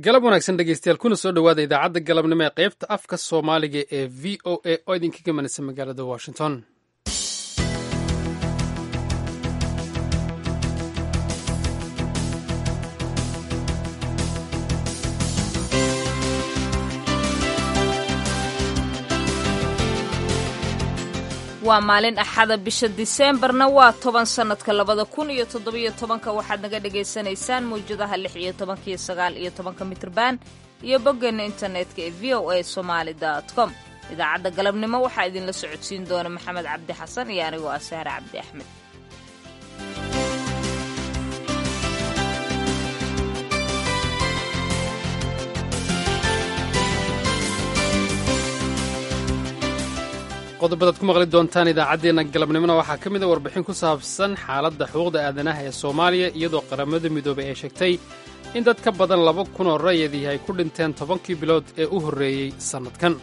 galab wanaagsan dhegeystayaal kuna soo dhowaada idaacadda galabnimo ee qaybta afka soomaaliga ee v o a oo idinkaga manaysa magaalada washington waa maalin axada bisha diseembarna waa toban sannadka labada kun iyo toddobiyo tobanka waxaad naga dhagaysanaysaan mawjadaha lix iyo tobanka iyo sagaal iyo tobanka mitrban iyo boggeena internetka ee v o a somaali dot com idaacadda galabnimo waxaa idinla socodsiin doona maxamed cabdi xasan iyo anigoo ah sahre cabdi axmed qodobadaad ku maqli doontaan idaacaddeenna galabnimona waxaa ka mid a warbixin ku saabsan xaaladda xuquuqda aadanaha ee soomaaliya iyadoo qaramada midoobay ay sheegtay in dad ka badan laba kun oo rayadii ay ku dhinteen tobankii bilood ee u horreeyey sannadkan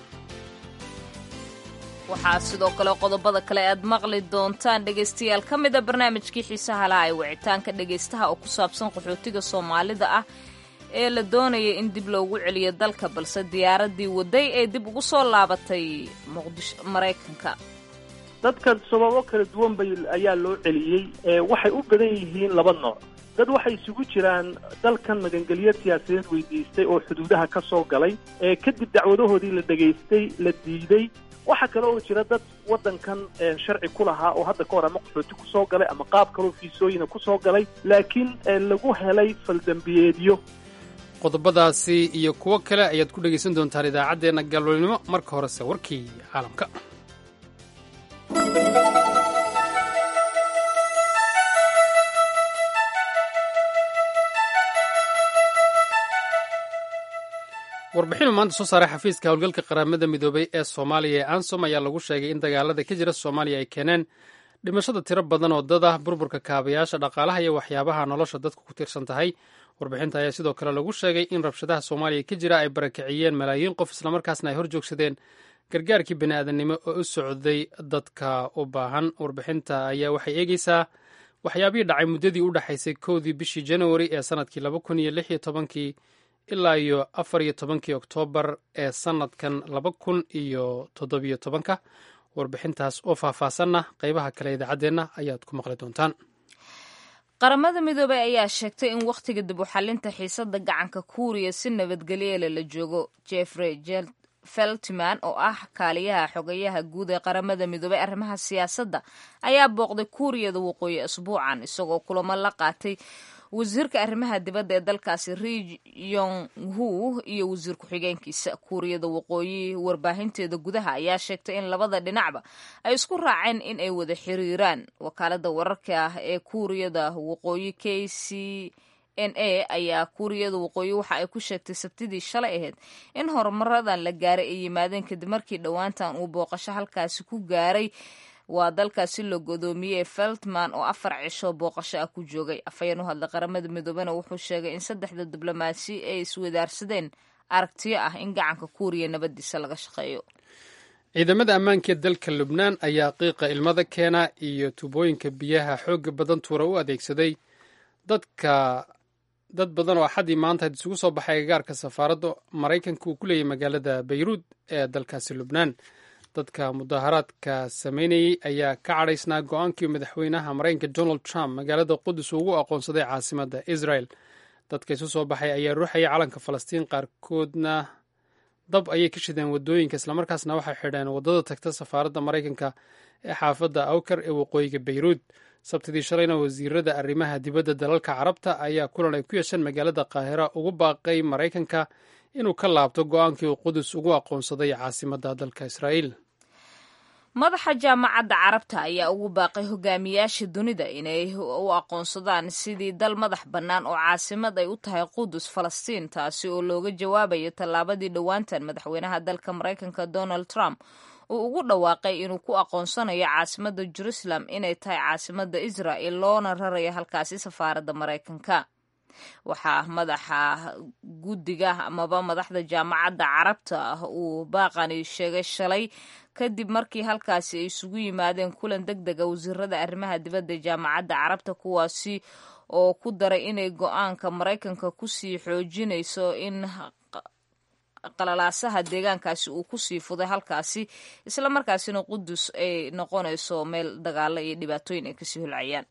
waxaa sidoo kale qodobada kale aad maqli doontaan dhegaystayaal ka mida barnaamijkii xiisaha laha ee wicitaanka dhegaystaha oo ku saabsan qaxootiga soomaalida ah ee la doonaya in dib loogu celiyo dalka balse diyaaradii waday ee dib ugu soo laabatay muqdisho maraykanka dadka sababo kala duwan bay ayaa loo celiyey waxay u badan yihiin laba nooc dad waxay isugu jiraan dalkan magangelyo siyaasadeed weydiistay oo xuduudaha ka soo galay ee kadib dacwadahoodii la dhegaystay la diiday waxaa kale oo jira dad waddankan sharci ku lahaa oo hadda ka hor ama qaxooti ku soo galay ama qaab kaloo fiisooyina ku soo galay laakiin lagu helay faldambiyeedyo qodobadaasi iyo kuwo kale ayaad ku dhegaysan doontaan idaacaddeenna galwalnimo marka horese warkii caalamka warbixinu maanta soo saaray xafiiska howlgalka qaramada midoobay ee soomaaliya ee ansom ayaa lagu sheegay in dagaalada ka jira soomaaliya ay keeneen dhimashada tiro badan oo dad ah burburka kaabayaasha dhaqaalaha iyo waxyaabaha nolosha dadku ku tiirsan tahay warbixinta ayaa sidoo kale lagu sheegay in rabshadaha soomaaliya ka jira ay barakiciyeen malaayiin qof islamarkaasna ay hor joogsadeen gargaarkii bini'aadanimo oo u socday dadka u baahan warbixinta ayaa waxay eegeysaa waxyaabihii dhacay muddadii u dhexaysay kowdii bishii januari ee sannadkii laba kun iyo lix iyo tobankii ilaa iyo afar iyo tobankii oktoobar ee sannadkan laba kun iyo toddobiyo tobanka warbixintaas oo faahfaasanna qaybaha kale idaacaddeenna ayaad ku maqli doontaan qaramada midoobey ayaa sheegtay in wakhtiga dib u xalinta xiisadda gacanka kuuriya si nabadgelyeela la joogo jeffrey feltiman oo ah kaaliyaha xogayaha guud ee qaramada midoobey arrimaha siyaasadda ayaa booqday kuuriyada waqooyi asbuucan isagoo kulamo la qaatay wasiirka arrimaha dibadda ee dalkaasi ri yong hu iyo wasiir ku-xigeenkiisa kuuriyada waqooyi warbaahinteeda gudaha ayaa sheegtay in labada dhinacba ay isku raaceen in ay wada xiriiraan wakaalada wararka ah ee kuuriyada waqooyi k c n a ayaa kuuriyada waqooyi waxa ay ku sheegtay sabtidii shalay ahayd in horumaradan la gaaray ay yimaadeen kadib markii dhowaantan uu booqasho halkaasi ku gaaray waa dalkaasi la godoomiyey feltman oo afar cisho booqasho ah ku joogay afhayeen u hadla qaramada midoobena wuxuu sheegay in saddexda diblomaasi ay iswadaarsadeen aragtiyo ah in gacanka kuuriya nabadiisa laga shaqeeyo ciidamada ammaanka ee dalka lubnaan ayaa qiiqa ilmada keena iyo tuubooyinka biyaha xooga badan tuura u adeegsaday dadka dad badan oo axaddii maanta isugu soo baxay agagaarka safaaradda maraykanka uu ku leeyahy magaalada bayruud ee dalkaasi lubnaan dadka mudaharaadka sameynayey ayaa ka cadhaysnaa go-aankii madaxweynaha maraykanka donald trump magaalada qudus ugu aqoonsaday caasimadda israel dadka isu soo baxay ayaa ruuxayay calanka falastiin qaarkoodna dab ayay ka shideen wadooyinka islamarkaasna waxay xidheen waddada tagta safaaradda maraykanka ee xaafadda awkar ee waqooyiga bayruud sabtidii shalayna wasiirada arrimaha dibadda dalalka carabta ayaa kulan ay ku yeesheen magaalada qaahira ugu baaqay maraykanka inuu ka laabto go-aankii uu qudus ugu aqoonsaday caasimadda dalka israa'iil madaxa jaamacadda carabta ayaa ugu baaqay hogaamiyaasha dunida inay u aqoonsadaan sidii dal madax bannaan oo caasimad ay u tahay qudus falastiin taasi oo looga jawaabayo tallaabadii dhowaantan madaxweynaha dalka maraykanka donald trump uu ugu dhawaaqay inuu ku aqoonsanayo caasimadda jerusalem inay tahay caasimadda israa'el loona rarayo halkaasi safaaradda maraykanka waxaa madaxa guddiga amaba madaxda jaamacadda carabta ah uu baaqani sheegay shalay kadib markii halkaasi ay isugu yimaadeen kulan deg dega wasiirada arrimaha dibadda jaamacadda carabta kuwaasi oo ku daray inay go-aanka maraykanka kusii xoojinayso in qalalaasaha deegaankaasi uu kusii fuday halkaasi isla markaasina qudus ay noqonayso meel dagaalo iyo dhibaatooyin ay kasii holcayaan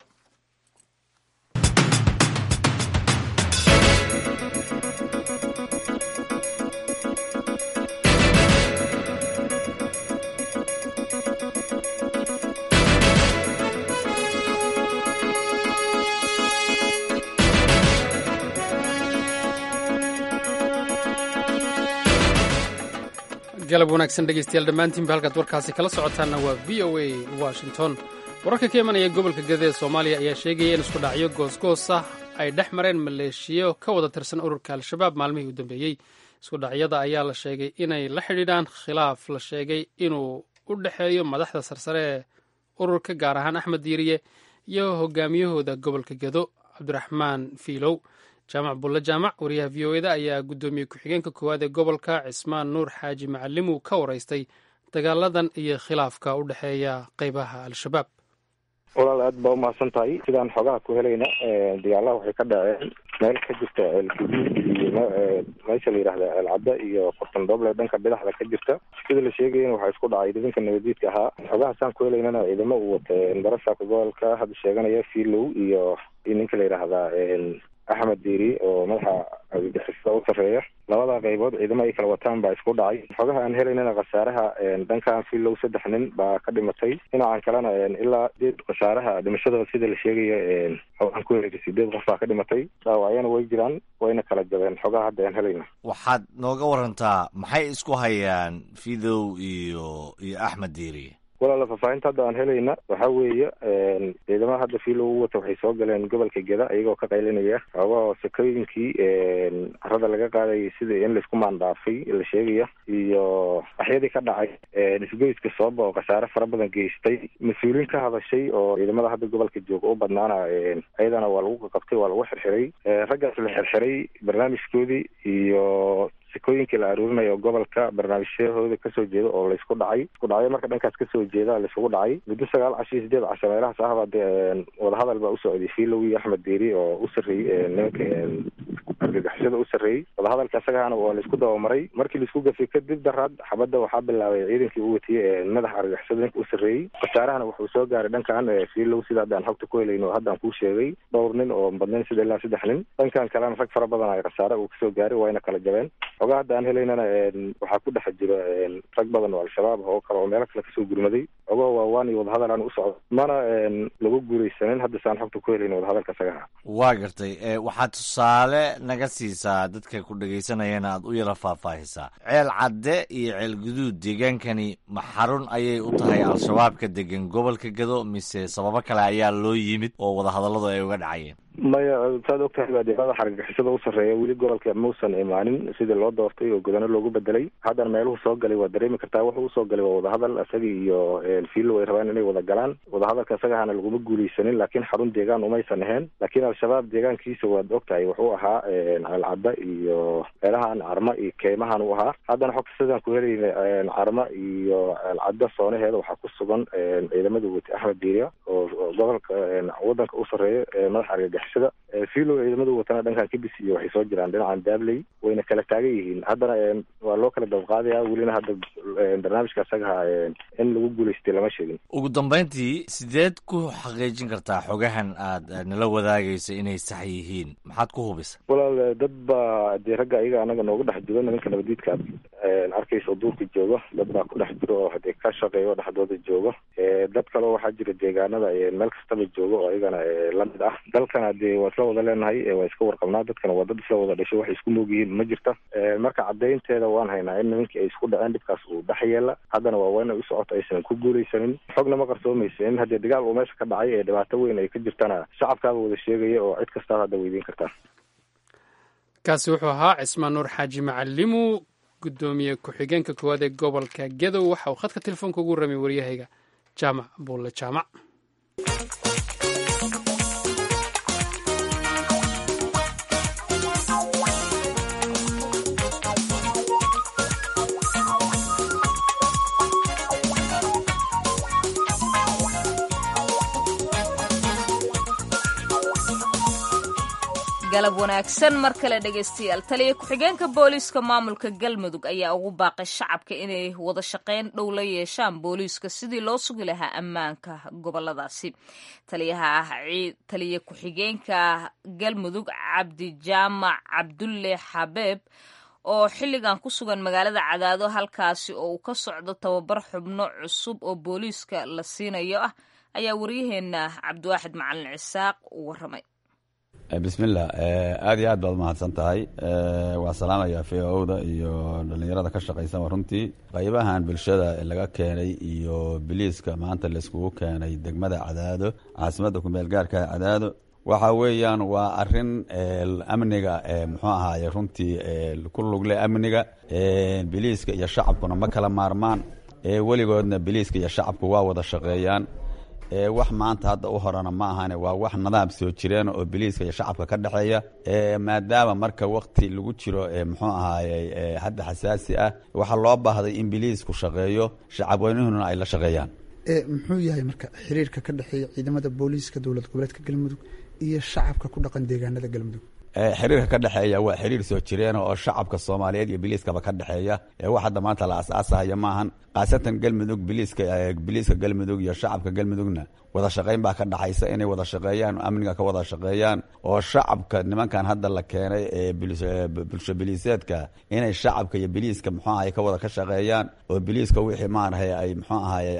galab wanaagsan dhegeystayaal dhammaantiinba halkaad warkaasi kala socotaanna waa v o a washington wararka ka imanaya gobolka gada ee soomaaliya ayaa sheegaya in isku dhacyo goosgoos ah ay dhex mareen maleeshiyo ka wada tirsan ururka al-shabaab maalmihii u dambeeyey isku dhacyada ayaa la sheegay inay la xidhiidhaan khilaaf la sheegay inuu u dhexeeyo madaxda sarsare ee ururka gaar ahaan axmed diiriye iyo hogaamiyahooda gobolka gado cabdiraxmaan fiilow jaamac bulle jaamac wariyaha v o eda ayaa guddoomiye ku-xigeenka koowaad ee gobolka cismaan nuur xaaji macalimu ka waraystay dagaaladan iyo khilaafka u dhexeeya qeybaha al-shabaab walaal aad baa umahadsan tahay sidaan xogaha ku helayna dagaalaha waxay ka dhaceen meel ka jirta ceelguduud iyo meesha la yidhahda ceelcadda iyo qortandhooble dhanka bidaxda ka jirta sida la sheegayana waxaa isku dhacay idinka nabadiidka ahaa xogaha saan ku helaynana ciidamo uu wata barasaabka gobolka hadda sheeganaya filow iyo iyo ninka la yidhaahdaa axmed diiri oo madaxa argagixisada u sarreeya labada qaybood ciidamo ay kala wataan baa isku dhacay xogaha aan helaynana khasaaraha dhankan filow saddex nin baa ka dhimatay dhinacan kalena ilaa sideed khasaaraha dhimashadooda sida la sheegaya xogaan ku helay sideed qof baa ka dhimatay dhaawacyana way jiraan wayna kala jabeen xogaha hadda aan helayna waxaad nooga warantaa maxay isku hayaan fidow iyo iyo axmed diiri walaala faahfaahinta hadda aan helayna waxa weeye ciidamada hadda fiilo u wata waxay soo galeen gobolka geda iyagoo ka qaylinaya xoogahoo sakooyinkii carada laga qaadayay sida in laisku maandhaafay la sheegaya iyo axyadii ka dhacay isgoyska sooba oo khasaare fara badan geystay mas-uuliin ka hadashay oo ciidamada hadda gobolka jooga u badnaana ayadana waa lagu qaqabtay waa lagu xirxiray raggaas la xirxiray barnaamijkoodii iyo sikooyinkii la aruurinayo gobolka barnaamijyahooda kasoo jeeda oo laysku dhacay isku dhacyo marka dhankaas kasoo jeeda laisugu dhacay muddo sagaal casho iyo sideed casho meelahaas ahba dee wadahadal baa usocday filow iyo axmed deeri oo u sarreeyey nimanka argagixisada u sarreeyey wadahadalka isagahana waa laisku dabamaray markii laisku gafay kadib daraad xabadda waxaa bilaabay ciidankii u watiyey madaxa argagixisada ninka u sarreeyey khasaarahana wuxuu soo gaaray dhankan filow sida haddaan xogta ku helayno haddaan kuu sheegay dhowr nin oo badnayn sida ilaa saddex nin dhankan kalena rag fara badan ay khasaare uu kasoo gaaray wayna kala jabeen xogaa hadda aan helaynana waxaa ku dhex jiro rag badan oo al-shabaab oo kale oo meelo kale kasoo gurmaday ogo waawaan iyo wadahadal aan u socdo mana lagu guuraysanin hadda saan xogta ku helayno wadahadalka isagaha waa gartay waxaad tusaale naga siisaa dadka ku dhegaysanayana aad u yara faahfaahisaa ceel cadde iyo ceel guduud deegaankani ma xarun ayay u tahay al-shabaabka degan gobolka gado mise sababo kale ayaa loo yimid oo wadahadalladu ay uga dhacayeen maya saad og tahay baa deeqada xargagixisada u sarreeya weli gobolka muusan imaanin sidii loo doortay oo godano loogu bedelay haddana meeluhu soo galay waa dareemi kartaa wuxuu usoo galay waa wadahadal isagii iyo fiilo ay rabaan inay wada galaan wadahadalka isagahana laguma guulaysanin laakiin xarun deegaan umaysan ahayn laakiin al-shabaab deegaankiisa waad og tahay wuxuu ahaa ceelcadda iyo meelahan carma iyo keymahan u ahaa haddana xogta sidaan ku helayna carma iyo ceelcadda soonaheeda waxaa ku sugan ciidamada wati axmed diiriya oo gobolka wadanka u sarreeya madaxa argagax fiilo ciidamadu watana dhankan kabis iyo waxay soo jiraan dhinacan daabley wayna kala taagan yihiin haddana waa loo kala dabqaadaya welina hadda barnaamijka isagaha in lagu guulaystay lama sheegin ugu dambeyntii sideed ku xaqiijin kartaa xogahan aad nala wadaagaysa inay sax yihiin maxaad ku hubisa walaal dad baa dee ragga ayaga anaga noogu dhex jiro nimanka nabadiidka aad arkaysa duurka jooga dad baa ku dhex jiro oo hadee ka shaqeeyo dhexdooda jooga dad kaleo waxaa jira deegaanada meel kastaba jooga oo ayagana lamid ah dalkana dee waa isla wada leenahay waa iska warqabnaa dadkana waa dad isla wada dhashay waxay isku moog yihiin ma jirta marka caddaynteeda waan haynaa in nimankii ay isku dhaceen dhibkaas uu dhex yeela haddana waa waa inay u socoto aysan ku guulaysanin xogna ma qarsoomaysa in haddii dagaal uu meesha ka dhacay ee dhibaato weyn ay ka jirtana shacabkaaba wada sheegaya oo cid kastaaba hadda weydiin kartaa kaasi wuxuu ahaa cismaan nuur xaaji macalimu guddoomiye ku-xigeenka koowaad ee gobolka gadow waxa uu khadka telefoonka ugu ramay waryahayga jaamac buulle jaamac galab wanaagsan mar kale dhegaystayaal taliya ku-xigeenka booliiska maamulka galmudug ayaa ugu baaqay shacabka inay wada shaqayn dhow la yeeshaan booliiska sidii loo sugi lahaa ammaanka goboladaasi taliyaha taliya ku-xigeenka galmudug cabdi jaamac cabdulle xabeeb oo xilligan ku sugan magaalada cadaado halkaasi oo uu ka socdo tababar xubno cusub oo booliiska la siinayo ah ayaa waryaheena cabdiwaaxid macalin cisaaq u waramay bismillah aada iyo aad baad umahadsan tahay waa salaamaya v o da iyo dhalinyarada ka shaqaysaba runtii qaybahan bulshada laga keenay iyo biliiska maanta laiskugu keenay degmada cadaado caasimadda kumeel gaarka cadaado waxa weeyaan waa arin amniga muxuu ahaaye runtii ku lugle amniga biliiska iyo shacabkuna ma kala maarmaan weligoodna biliiska iyo shacabku waa wada shaqeeyaan wax maanta hadda u horena ma ahane waa wax nadaam soo jireen oo biliiska iyo shacabka ka dhexeeya maadaama marka wakti lagu jiro muxuu ahaaye hadda xasaasi ah waxaa loo baahday in biliisku shaqeeyo shacabweynuhuna ay la shaqeeyaan muxuu yahay marka xiriirka ka dhexeeya ciidamada booliiska dowlad goboleedka galmudug iyo shacabka ku dhaqan deegaanada galmudug xiriirka ka dhexeeya waa xiriir soo jireena oo shacabka soomaaliyeed iyo biliiskaba ka dhexeeya wax hadda maanta la aasaasahayo maahan khaasatan galmudug biliiska biliiska galmudug iyo shacabka galmudugna wada shaqayn baa ka dhaxaysa inay wada shaqeeyaan amniga ka wada shaqeeyaan oo shacabka nimankan hadda la keenay ee bulsho biliiseedka inay shacabka iyo biliiska muxuu ahay ka wada ka shaqeeyaan oo biliiska wixii maarahay ay muxuu ahaye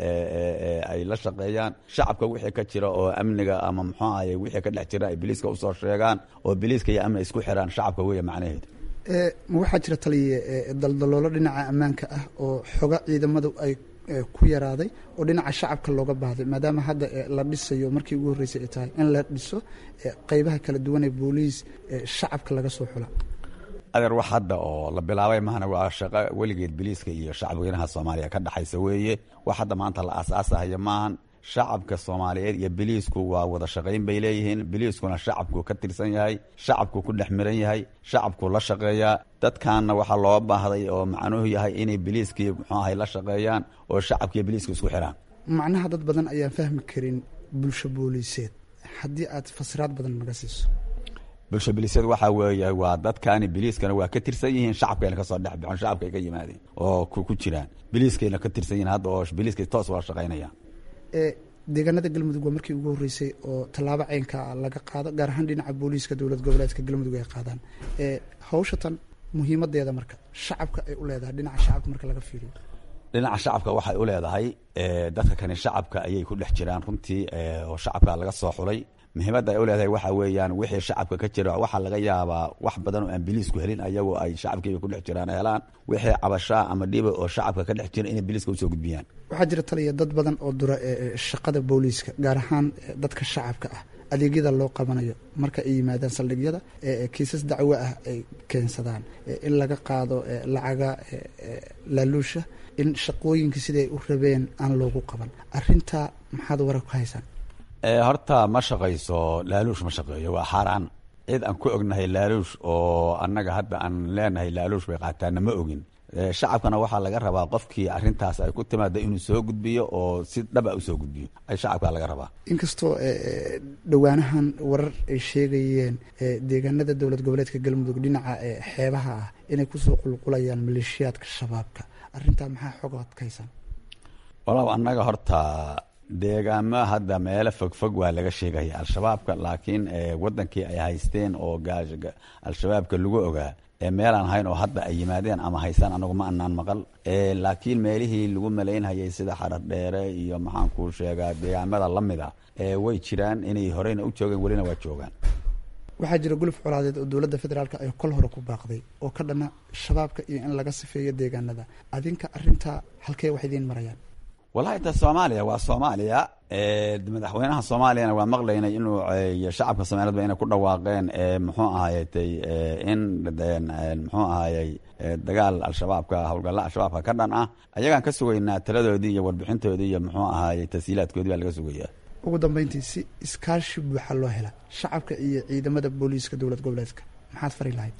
ay la shaqeeyaan shacabka wixii ka jira oo amniga ama muxuu ahaye wixii ka dhex jira ay biliiska usoo sheegaan oo biliiska iyo amni isku xiraan shacabka weeye macnaheedu ma waxaa jira taliye daldaloolo dhinaca ammaanka ah oo xoga ciidamadu ay ku yaraaday oo dhinaca shacabka looga baahday maadaama hadda la dhisayo markii ugu horreysay ay tahay in la dhiso qeybaha kala duwan ee booliis shacabka laga soo xula adeer wax hadda oo la bilaabay mahana waa shaqo weligeed biliiska iyo shacabweynaha soomaaliya ka dhexaysa weeye wax hadda maanta la aasaasahayo maahan shacabka soomaaliyeed iyo biliisku waa wada shaqayn bay leeyihiin biliiskuna shacabku ka tirsan yahay shacabku ku dhex miran yahay shacabku la shaqeeyaa dadkanna waxaa loo baahday oo macnuhu yahay inay biliiskii muxuu ahay la shaqeeyaan oo shacabkiiyo biliiska isku xiraan macnaha dad badan ayaan fahmi karin bulsho booliiseed haddii aad fasiraad badan naga siiso bulsho biliiseed waxaa weeye waa dadkani biliiskana waa ka tirsan yihiin shacabkayna kasoo dhex bixon shacabka ay ka yimaadeen oo ku jiraan biliiskayna ka tirsan yihiin hadda oo biliiskay toos wala shaqaynayaan deegaanada galmudug waa markii ugu horreysay oo tallaabo ceynka laga qaado gaar ahaan dhinaca booliiska dowlad goboleedka galmudug ay qaadaan hawsha tan muhiimadeeda marka shacabka ay u leedahay dhinaca shacabka marka laga fiiriyo dhinaca shacabka waxay u leedahay dadka kani shacabka ayay ku dhex jiraan runtii oo shacabka laga soo xulay muhiimadda ay u leedahay waxa weeyaan wixii shacabka ka jira waxaa laga yaabaa wax badan oo aan biliisku helin ayagoo ay shacabkiiba ku dhex jiraan helaan wixii cabashaa ama dhiba oo shacabka ka dhex jira inay biliiska usoo gudbiyaan waxaa jira taliya dad badan oo dura shaqada booliiska gaar ahaan dadka shacabka ah adeegyada loo qabanayo marka ay yimaadaan saldhigyada kiisas dacwo ah ay keensadaan in laga qaado lacaga laaluusha in shaqooyinka siday u rabeen aan loogu qaban arintaa maxaad warar ku haysaan horta ma shaqayso laaluush ma shaqeeyo waa xaaraan cid aan ku ognahay laaluush oo annaga hadda aan leenahay laaluush bay qaataana ma ogin shacabkana waxaa laga rabaa qofkii arintaas ay ku timaada inuu soo gudbiyo oo si dhaba usoo gudbiyo ay shacabka laga rabaa inkastoo dhowaanahan warar ay sheegayeen deegaanada dowlad goboleedka galmudug dhinaca xeebaha ah inay kusoo qulqulayaan maleeshiyaadka shabaabka arintaa maxaa xogood ka haysaan walow annaga horta deegaamo hadda meelo fogfog waa laga sheegaya al-shabaabka laakiin wadankii ay haysteen oo al-shabaabka lagu ogaa meelaan hayn oo hadda ay yimaadeen ama haystaan anagu ma anaan maqal laakiin meelihii lagu malaynhayay sida xarar dheere iyo maxaan kuu sheegaa deegaamada lamid a way jiraan inay horeyna u joogeen welina waa joogaan waxaa jira guluf colaadeed oo dowladda federaalk ay kol hore ku baaqday oo ka dhana shabaabka iyo in laga sifeeyo deegaanada adinka arintaa halkee wax idiin marayaan wallahi ta soomaaliya waa soomaaliya madaxweynaha soomaaliyana waa maqlaynay inuu shacabka soomaaliyedba inay ku dhawaaqeen muxuu ahaytay in muxuu ahayey dagaal al-shabaabka howlgalla al-shabaabka ka dhan ah ayagaan ka sugaynaa taladoodii iyo warbixintoodii iyo muxuu ahayey tashiilaadkoodii baa laga sugayaa ugu dambeyntii si iskaashi buuxa loo hela shacabka iyo ciidamada booliiska dowlad goboleedka maxaad fari lahayd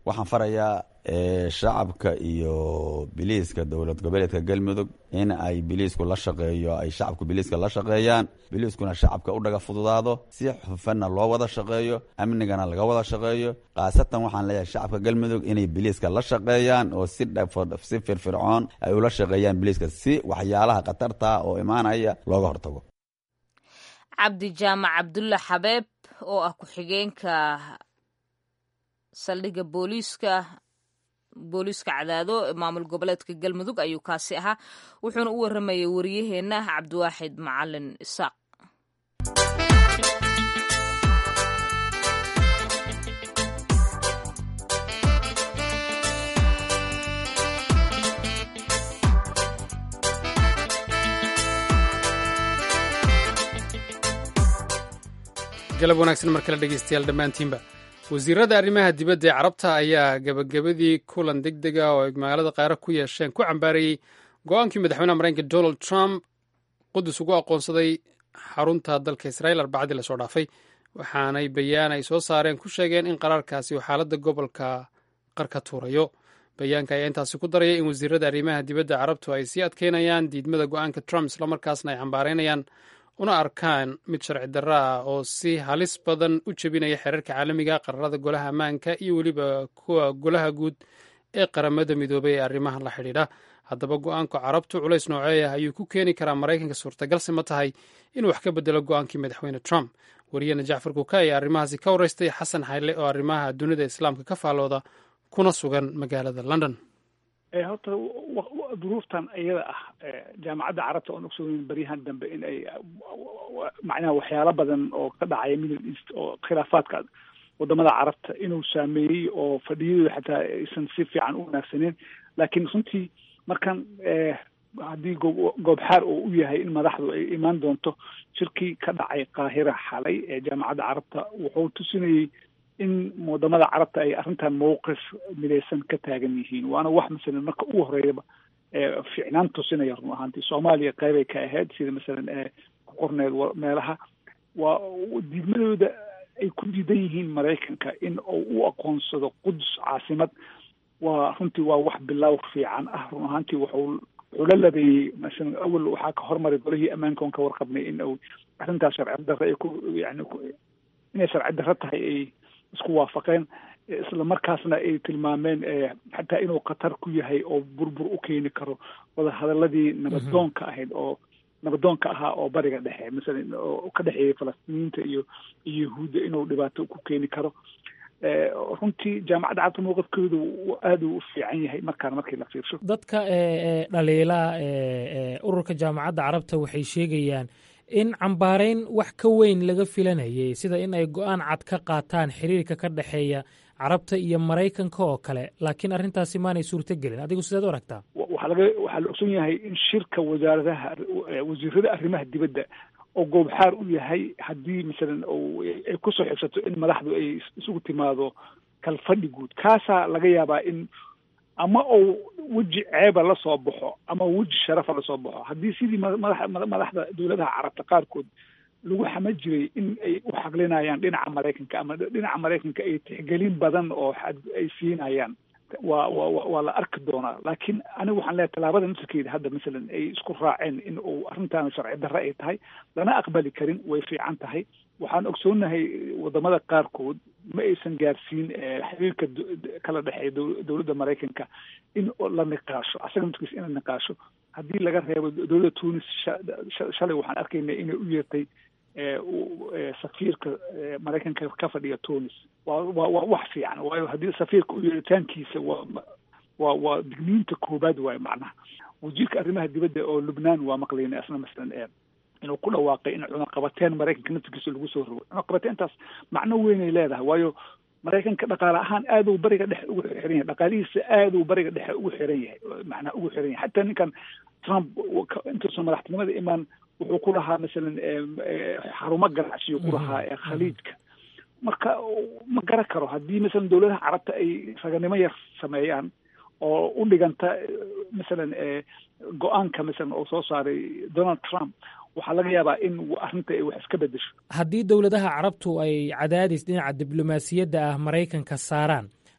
waxaan farayaa shacabka iyo biliiska dowlad goboleedka galmudug in ay biliisku la shaqeeyo ay shacabku biliiska la shaqeeyaan biliiskuna shacabka u dhaga fududaado si xufanna loo wada shaqeeyo amnigana laga wada shaqeeyo khaasatan waxaan leeyahay shacabka galmudug inay biliiska la shaqeeyaan oo si si firfircoon ay ula shaqeeyaan biliiska si waxyaalaha khatarta oo imaanaya looga hortago cabdi jaamac cabdulla xabeeb oo ah ku-xigeenka saldhigga booliiska booliiska cadaado maamul goboleedka galmudug ayuu kaasi ahaa wuxuuna u waramayay wariyaheenna cabdiwaaxid macalin isaaq galab wanaagsan mar kale dhegeystayaal dhammaantiinba wasiirada arrimaha dibadda ee carabta ayaa gabagabadii kulan deg dega oo ay magaalada qaara ku yeesheen ku cambaarayey go-aankii madaxweynaha mareykanka donald trump qudus ugu aqoonsaday xarunta dalka israel arbacadii lasoo dhaafay waxaanay bayaan ay soo saareen ku sheegeen in qaraarkaasi uu xaaladda gobolka qarka tuurayo bayaanka ayaa intaasi ku daraya in wasiirada arrimaha dibadda carabtu ay sii adkeynayaan diidmada go-aanka trump islamarkaasna ay cambaareynayaan una arkaan mid sharci darro ah oo si halis badan u jebinaya xeerarka caalamiga qararada golaha ammaanka iyo weliba kuwa golaha guud ee qaramada midoobay ee arrimahan la xidhiidha haddaba go-aanka carabtu culays nooceeah ayuu ku keeni karaa maraykanka suurtagalse ma tahay inuu wax ka bedelo go-aankii madaxweyne trump wariyana jacfar kuka ayaa arrimahaasi ka wareystay xasan xayle oo arrimaha dunida islaamka ka faalooda kuna sugan magaalada london horta duruuftan iyada ah jaamacadda carabta oon ogsoonin baryahan dambe in ay macnaha waxyaalo badan oo ka dhacaya middle east oo khilaafaadka wadamada carabta inuu saameeyey oo fadhiyadooda xataa aysan si fiican u wanaagsaneen laakiin runtii markan haddii goob goobxaar oo u yahay in madaxdu ay imaan doonto shirkii ka dhacay qaahira xalay ee jaamacadda carabta wuxuu tusinayey in wadamada carabta ay arrintan mawqif midaysan ka taagan yihiin waana wax masalan marka ugu horeeyaba ficnaan tusinaya run ahaantii soomaaliya qeybay ka ahayd sida masalan ku qorneed meelaha waa diidmadooda ay ku diidan yihiin maraykanka in uu u aqoonsado qudus caasimad waa runtii waa wax bilow fiican ah run ahaantii wuxuu wuxuu la labeeyey masalan awal waxaa ka hormaray golihii ammaanka on ka warqabnay in uu arrintaas sharci darre ay ku yani inay sharci darre tahay ay isku waafaqeen isla markaasna ay tilmaameen xataa inuu khatar ku yahay oo burbur u keeni karo wadahadaladii nabadoonka ahayd oo nabadoonka ahaa oo bariga dhexe masalan oo ka dhexeeyay falastiiniyiinta iyo iyo yahuudda inuu dhibaato ku keeni karo runtii jaamacadda carabta mowqifkeedu aada u fiican yahay markaan markii la fiirsho dadka dhaliila ururka jaamacadda carabta waxay sheegayaan in cambaareyn wax ka weyn laga filanayay sida in ay go-aan cad ka qaataan xiriirka ka dhexeeya carabta iyo maraykanka oo kale laakiin arrintaasi maanay suurto gelin adigu sideed u aragtaa waxaa laga waxaa la ogson yahay in shirka wasaaradaha wasiirada arrimaha dibadda oo goobxaar u yahay haddii masalan ay kusoo xibsato in madaxdu ay isugu timaado kalfadhi guud kaasaa laga yaabaa in ama uu weji ceeba la soo baxo ama weji sharafa lasoo baxo haddii sidii madax madaxda dowladaha carabta qaarkood lagu xama jiray in ay u xaqlinayaan dhinaca maraykanka ama dhinaca maraykanka ay tixgelin badan oo ay siinayaan waa wa waa la arki doonaa laakiin anigu waxaan leeyahay tallaabada nafsirkeeda hadda masalan ay isku raaceen in uu arrintaana sharci darre ay tahay lana aqbali karin way fiican tahay waxaan ogsoonahay wadamada qaarkood ma aysan gaarsiin xiriirka kala dhexeeya dowladda maraykanka in la niqaasho asaga nafkiisa in la niqaasho haddii laga reebo dowladda tunis shalay waxaan arkaynay inay u yeertay safiirka maraykanka ka fadhiya tunis waa waa waa wax fiican waayo haddii safiirka u yeeritaankiisa waa waa waa digniinta koobaad waayo macnaha wasiirka arrimaha dibadda oo lubnaan waa maqlayna asna masalan inuu ku dhawaaqay in cunaqabateen maraykanka naftigiisa lagu soo rogo cunaqabateentaas macno weynay leedahay waayo maraykanka dhaqaale ahaan aad uu bariga dhexe ugu xiran yahay dhaqaalihiisa aad uu bariga dhexe ugu xiran yahay macnaha ugu xiran yahay xataa ninkan trump intuusan madaxtinimada imaan wuxuu ku lahaa masalan xarumo ganacsiyo ku lahaa khaliijka marka ma garan karo haddii masalan dowladaha carabta ay raganimo yar sameeyaan oo u dhiganta masalan go-aanka masalan oo soo saaray donald trump waxaa laga yaabaa in arrinta ay wax iska bedesho haddii dowladaha carabtu ay cadaadis dhinaca diblomaasiyadda ah maraykanka saaraan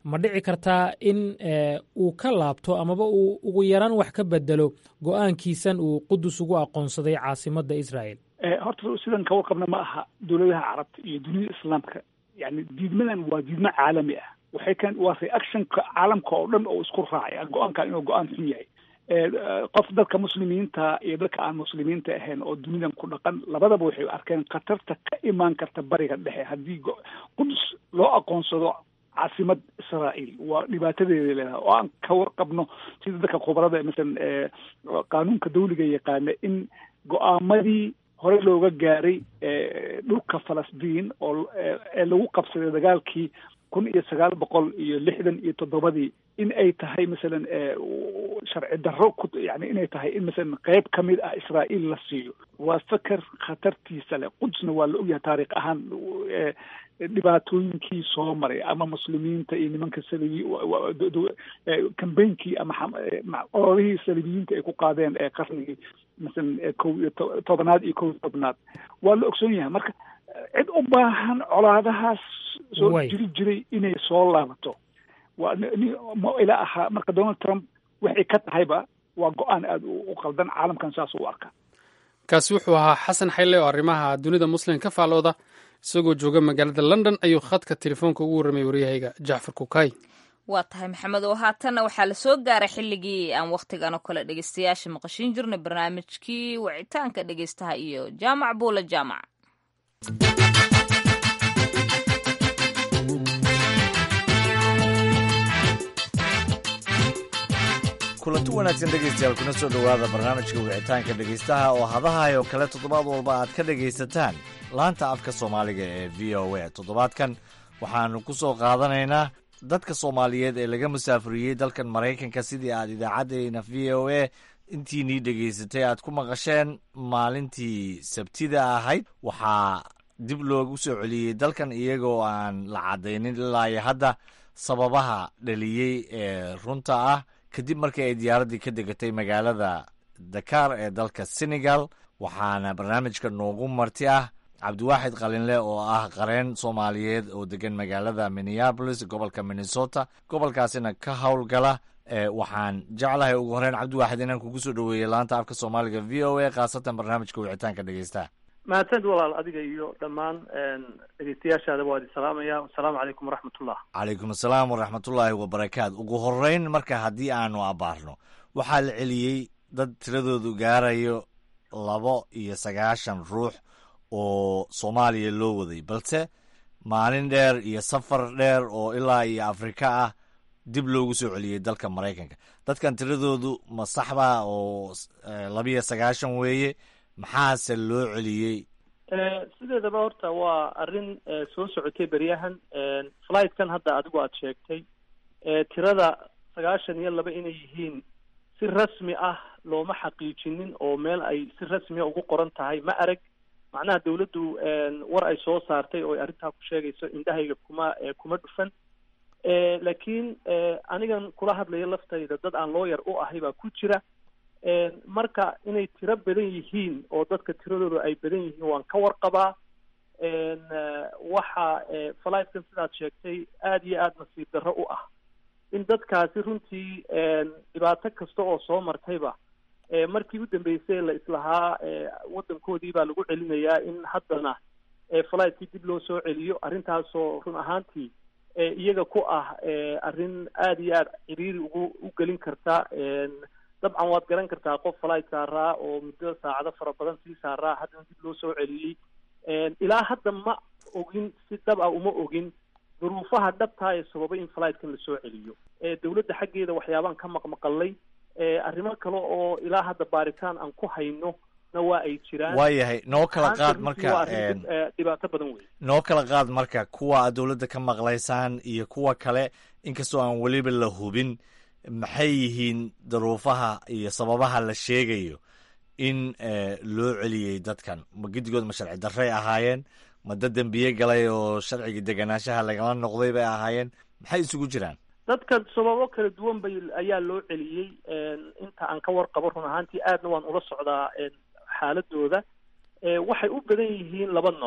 ma dhici kartaa in uu ka laabto amaba uu ugu yaraan wax ka bedelo go-aankiisan uu qudus ugu aqoonsaday caasimadda israel horta sidan ka warqabna ma aha dowladaha carabta iyo dunida islaamka yani diidmadan waa diidmo caalami ah waxay kan waa reactionka caalamka oo dhan oo isku raacay go-aankan inuu go-aan xun yahay qof dadka muslimiinta iyo dadka aan muslimiinta ahayn oo dunidan ku dhaqan labadaba waxay arkeen khatarta ka imaan karta bariga dhexe haddii qudus loo aqoonsado caasimad israael waa dhibaatadeeda leedahay oo aan ka warqabno sida dadka khubarada masalan qaanuunka dawliga yaqaana in go-aamadii hore looga gaaray dhulka falastiin oo ee lagu qabsaday dagaalkii kun iyo sagaal boqol iyo lixdan iyo toddobadii in ay tahay masalan sharci darro ku yani inay tahay in masalan qeyb ka mid ah israael la siiyo waa feker khatartiisa leh qudsna waa la ogyahay taariikh ahaan dhibaatooyinkii soo maray ama muslimiinta iyo nimanka salibi cambainkii ama ololihii salibiyiinta ay ku qaadeen ee qarnigii masalan kow iyo tobanaad iyo kow iyo tobnaad waa la ogsoon yahay marka cid u baahan colaadahaas soo jiri jiray inay soo laabato waa ma ila ahaa marka donald trump waxay ka tahayba waa go-aan aada u qaldan caalamkan saas u arka kaasi wuxuu ahaa xasan xayle oo arrimaha dunida muslim ka faalooda isagoo jooga magaalada london ayuu khadka telefoonka ugu warramay waryahayga jacfar kukay waa tahay maxamed oo haatanna waxaa la soo gaaray xilligii aan wakhtigan oo kale dhegeystayaasha maqashin jirnay barnaamijkii wicitaanka dhegeystaha iyo jaamac buula jaamac kulanti wanaagsan dhegaystayaal kuna soo dhowaada barnaamijka wicitaanka dhegaystaha oo hadahay oo kale toddobaad walba aad ka dhegaysataan laanta afka soomaaliga ee v o a toddobaadkan waxaannu ku soo qaadanaynaa dadka soomaaliyeed ee laga musaafuriyey dalkan maraykanka sidii aad idaacaddeenna v o a intiinii dhegaysatay aad ku maqasheen maalintii sabtida ahayd waxaa dib loogu soo celiyey dalkan iyagoo aan la caddaynin ilaa iyo hadda sababaha dhaliyey ee runta ah kadib markii ay diyaaraddii ka degatay magaalada dakar ee dalka senegal waxaana barnaamijka noogu marti ah cabdiwaaxid qalinle oo ah qareen soomaaliyeed oo degan magaalada minneabolis gobolka minnesota gobolkaasina ka howlgala waxaan jeclahay ugu horeyn cabdiwaaxid inaan kugu soo dhoweeyey laanta afka soomaaliga v o a khaasatan barnaamijka wicitaanka dhegeystaha mahadsanid walaal adiga iyo dhammaan dhegeystayaashaadaba waa idin salaamaya wasalaamu calaykum waraxmatullah calaykum asalaam waraxmatullaahi wabarakaatu ugu horeyn marka haddii aanu abaarno waxaa la celiyey dad tiradoodu gaarayo labo iyo sagaashan ruux oo soomaaliya loo waday balse maalin dheer iyo safar dheer oo ilaa iyo afrika ah dib loogu soo celiyey dalka maraykanka dadkan tiradoodu ma saxba oo labiyo sagaashan weeye maxaase loo celiyey sideedaba horta waa arrin soo socotay beryahan flightkan hadda adigu aada sheegtay tirada sagaashan iyo laba inay yihiin si rasmi ah looma xaqiijinin oo meel ay si rasmiya ugu qoran tahay ma arag macnaha dawladdu war ay soo saartay oo ay arrintaa ku sheegayso indhahayga kuma kuma dhufan laakiin anigan kula hadlayo laftayda dad aan looyar u ahay baa ku jira marka inay tiro badan yihiin oo dadka tiradooda ay badan yihiin waan ka warqabaa waxa flightkan sidaad sheegtay aada iyo aada nasiib darro u ah in dadkaasi runtii dhibaato kasta oo soo martayba markii u dambeysay la islahaa waddankoodii baa lagu celinayaa in haddana fligtkii dib loo soo celiyo arrintaasoo run ahaantii iyaga ku ah arrin aada iyo aada ciriiri ugu u gelin karta dabcan waad garan kartaa qof flight saaraa oo muddo saacado fara badan sii saaraa haddana dib loo soo celiyey ilaa hadda ma ogin si dhab ah uma ogin duruufaha dhabtaa ee sababay in flightkan lasoo celiyo dawladda xaggeeda waxyaabaan ka maqmaqalay arrimo kale oo ilaa hadda baaritaan aan ku hayno na waa ay jiraan waayahay noo kala qaad marka dhibaato badan wey noo kala qaad marka kuwa aad dawladda ka maqlaysaan iyo kuwa kale inkastoo aan weliba la hubin maxay yihiin daruufaha iyo sababaha la sheegayo in loo celiyey dadkan ma gedigood ma sharci darray ahaayeen ma dad dembiye galay oo sharcigii deganaanshaha lagala noqday bay ahaayeen maxay isugu jiraan dadka sababo kala duwan bay ayaa loo celiyey inta aan ka warqabo run ahaantii aadna waan ula socdaa xaaladooda waxay u badan yihiin laba nooc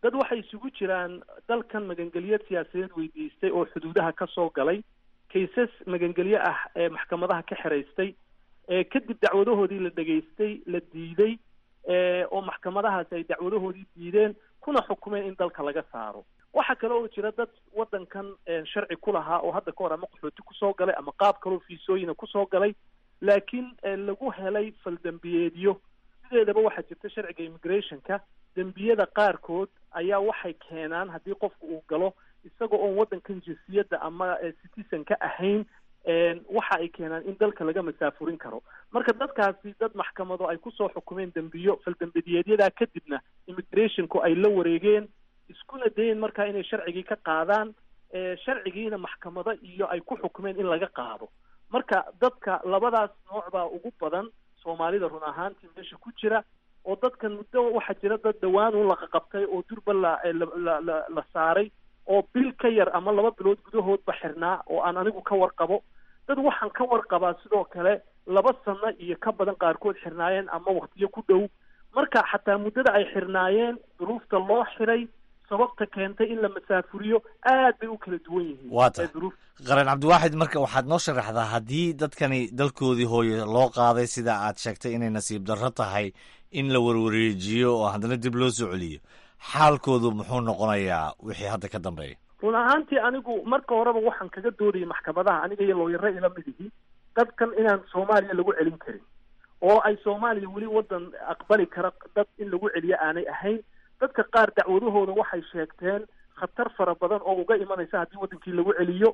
dad waxay isugu jiraan dalkan magangelyo siyaasadeed weydiistay oo xuduudaha ka soo galay kaysas magangelyo ah ee maxkamadaha ka xiraystay ee kadib dacwadahoodii la dhegaystay la diiday oo maxkamadahaasi ay dacwadahoodii diideen kuna xukumeen in dalka laga saaro waxaa kale oo jira dad waddankan sharci ku lahaa oo hadda ka hor ama qaxooti kusoo galay ama qaab kaloo fiisooyina kusoo galay laakiin lagu helay faldembiyeedyo sideedaba waxaa jirta sharciga immigrationka dembiyada qaarkood ayaa waxay keenaan haddii qofku uu galo isaga oon waddankan jinsiyadda ama citizen ka ahayn waxa ay keenaan in dalka laga masaafurin karo marka dadkaasi dad maxkamado ay kusoo xukumeen dembiyo faldembiyeedyadaa kadibna immigrationku ay la wareegeen iskuna dayen markaa inay sharcigii ka qaadaan sharcigiina maxkamado iyo ay ku xukumeen in laga qaado marka dadka labadaas nooc baa ugu badan soomaalida run ahaantii meesha ku jira oo dadkan muddo waxaa jira dad dhawaan un laqaqabtay oo durba la la la la saaray oo bil ka yar ama laba bilood gudahoodba xirnaa oo aan anigu ka warqabo dad waxaan ka warqabaa sidoo kale laba sano iyo ka badan qaarkood xirnaayeen ama waktiyo ku dhow marka xataa muddada ay xirnaayeen duruufta loo xiray sababta keentay in la masaafuriyo aad bay u kala duwan yihiin waa tahay qaran cabdiwaaxid marka waxaad noo sharaxdaa haddii dadkani dalkoodii hooye loo qaaday sida aad sheegtay inay nasiib darro tahay in la warwareejiyo oo haddana dib loo soo celiyo xaalkoodu muxuu noqonayaa wixii hadda ka dambeeya run ahaantii anigu marka horeba waxaan kaga doodayay maxkamadaha aniga iyo looyaro ila mid ihi dadkan inaan soomaaliya lagu celin karin oo ay soomaaliya weli waddan aqbali kara dad in lagu celiyo aanay ahayn dadka qaar dacwadahooda waxay sheegteen khatar fara badan oo uga imanaysa haddii waddankii lagu celiyo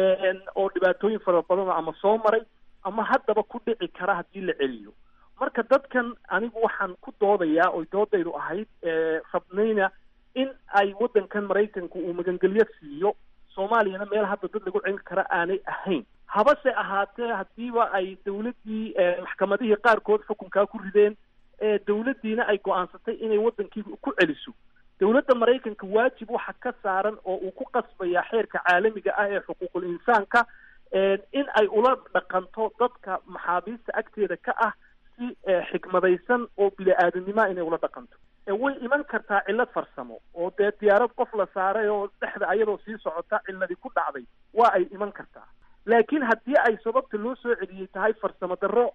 oo dhibaatooyin fara badan ama soo maray ama haddaba ku dhici kara haddii la celiyo marka dadkan anigu waxaan ku doodayaa oy doodaydu ahayd rabnayna in ay waddankan maraykanku uu magangelyo siiyo soomaaliyana meel hadda dad lagu celin kara aanay ahayn habase ahaatee haddiiba ay dawladdii maxkamadihii qaarkood xukunkaa ku rideen dawladdiina ay go-aansatay inay waddankii ku celiso dawladda maraykanka waajib waxa ka saaran oo uu ku qasbayaa xeerka caalamiga ah ee xuquuqul insaanka in ay ula dhaqanto dadka maxaabiista agteeda ka ah si xikmadaysan oo bili-aadanimoa inay ula dhaqanto way iman kartaa cillad farsamo oo dee diyaarad qof la saaray oo dhexda ayadoo sii socota cilladii ku dhacday waa ay iman kartaa laakiin haddii ay sababta loo soo celiyey tahay farsamo darro